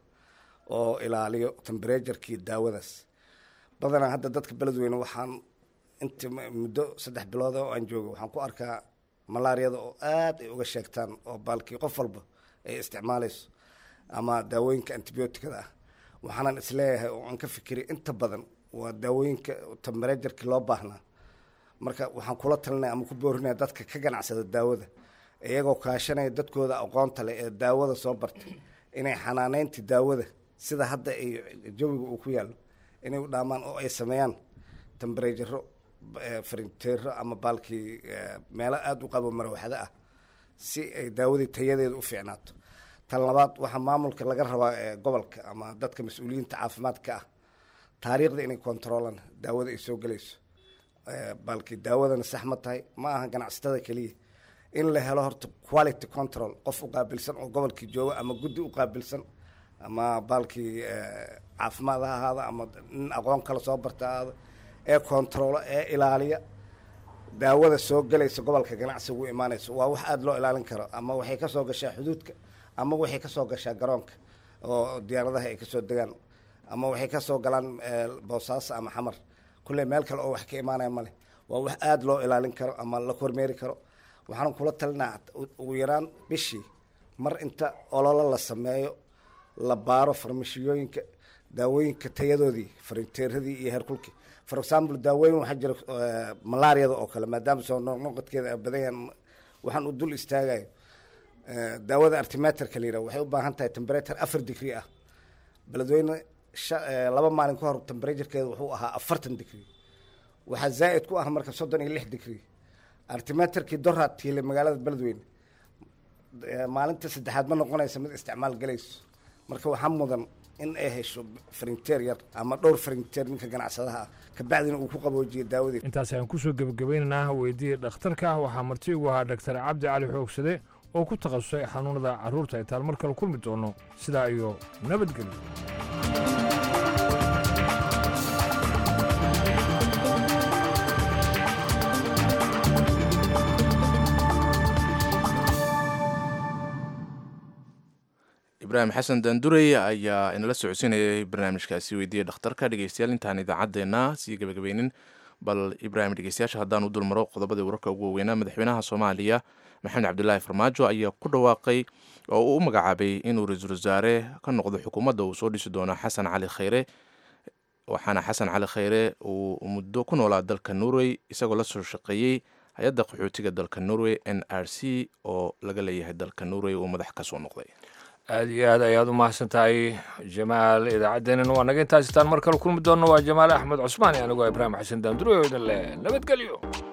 oo ilaaliyo temberaturkii daawadaas badanaa hadda dadka beledweyne waxaan inti muddo saddex bilood oo aan joogo waxaan ku arkaa malaariyada oo aada ay uga sheegtaan oo baalkii qof walba ay isticmaalayso ama daawooyinka antibioticada ah waxaanan isleeyahay oo aan ka fikiriy inta badan waa daawooyinka temberaturkii loo baahnaa marka waxaan kula talinaya ama ku boorinaya dadka ka ganacsada daawada iyagoo kaashanaya dadkooda aqoonta leh ee daawada soo bartay inay xanaaneynta daawada sida hadda ay jawiga uu ku yaallo inay u dhaamaan oo ay sameeyaan temberaturo farinteero ama baalkii meelo aada u qabo marwaxdo ah si ay daawadii tayadeeda u fiicnaato tan labaad waxaa maamulka laga rabaa gobolka ama dadka mas-uuliyiinta caafimaadka ah taariikhda inay kontroolaan daawada ay soo gelayso baalkii daawadana sax ma tahay ma aha ganacsatada keliya in la helo horta quality control qof u qaabilsan oo gobolkii jooga ama guddi u qaabilsan ama baalkii caafimaad ha ahaada ama nin aqoon kale soo barta ahaada ee controlo ee ilaaliya daawada soo gelaysa gobolka ganacsiga u imaanayso waa wax aada loo ilaalin karo ama waxay kasoo gashaa xuduudka ama waxay kasoo gashaa garoonka oo diyaaradaha ay kasoo degaan ama waxay kasoo galaan boosaaso ama xamar kulley meel kale oo wax ka imaanaya male waa wax aada loo ilaalin karo ama la kormeeri karo waxaan kula talinaa ugu yaraan bishii mar inta ololo la sameeyo la baaro farmashiyooyinka daawooyinka tayadoodii farinteeradii iyo heerkulkii for example daawooyin waxaa jira malaariyada oo kale maadaama soo noqnoqodkeeda ay badan yahan waxaan u dul istaagayo daawada artimeterka la yidhaha waxay u baahan tahay temperature afar degree ah beledweyne laba maalin ka hor temperaturekeeda wuxuu ahaa afartan degree waxaa zaa'id ku ah marka soddon iyo lix degree artimeterkii doraad tiilay magaalada beledweyne maalinta saddexaad ma noqonaysa mid isticmaal galayso marka waxaa mudan in ay hesho farinteer yar ama dhowr farinteer ninka ganacsadaha ah kabacdina uu ku qaboojiyo daawadii intaas ayaan kusoo gebagabaynaynaa weydiiya dhakhtarka waxaa marti ugu ahaa dhaktar cabdi cali xoogsade oo ku takhasusay xanuunada carruurta ay taal mar kale kulmi doono sidaa iyo nabadgelyo ibraahim xasan daandurey ayaa inala socodsiinayay barnaamijkaasi weydiiya dhakhtarka dhegeystayaal intaan idaacaddeenna sii gebagabeynin bal ibraahim dhegeystayaasha haddaan u dulmaro qodobadii wararka ugu waaweynaa madaxweynaha soomaaliya maxamed cabdilaahi farmaajo ayaa ku dhawaaqay oo uu u magacaabay inuu ra-iisul wasaare ka noqdo xukuumadda uu soo dhisi doono xasan cali khayre waxaana xasan cali khayre uu muddo ku noolaa dalka norway isagoo la soo shaqeeyey hay-adda qaxootiga dalka norway n r c oo laga leeyahay dalka norway uu madax ka soo noqday aada iyo aad ayaad u mahadsan tahay jamaal idaacaddeenina waa naga intaasitaan mar kale kulmi doonno waa jamaal axmed cusmaan iyo anigoo ibraahim xasan daanduro oo idin leh nabadgelyo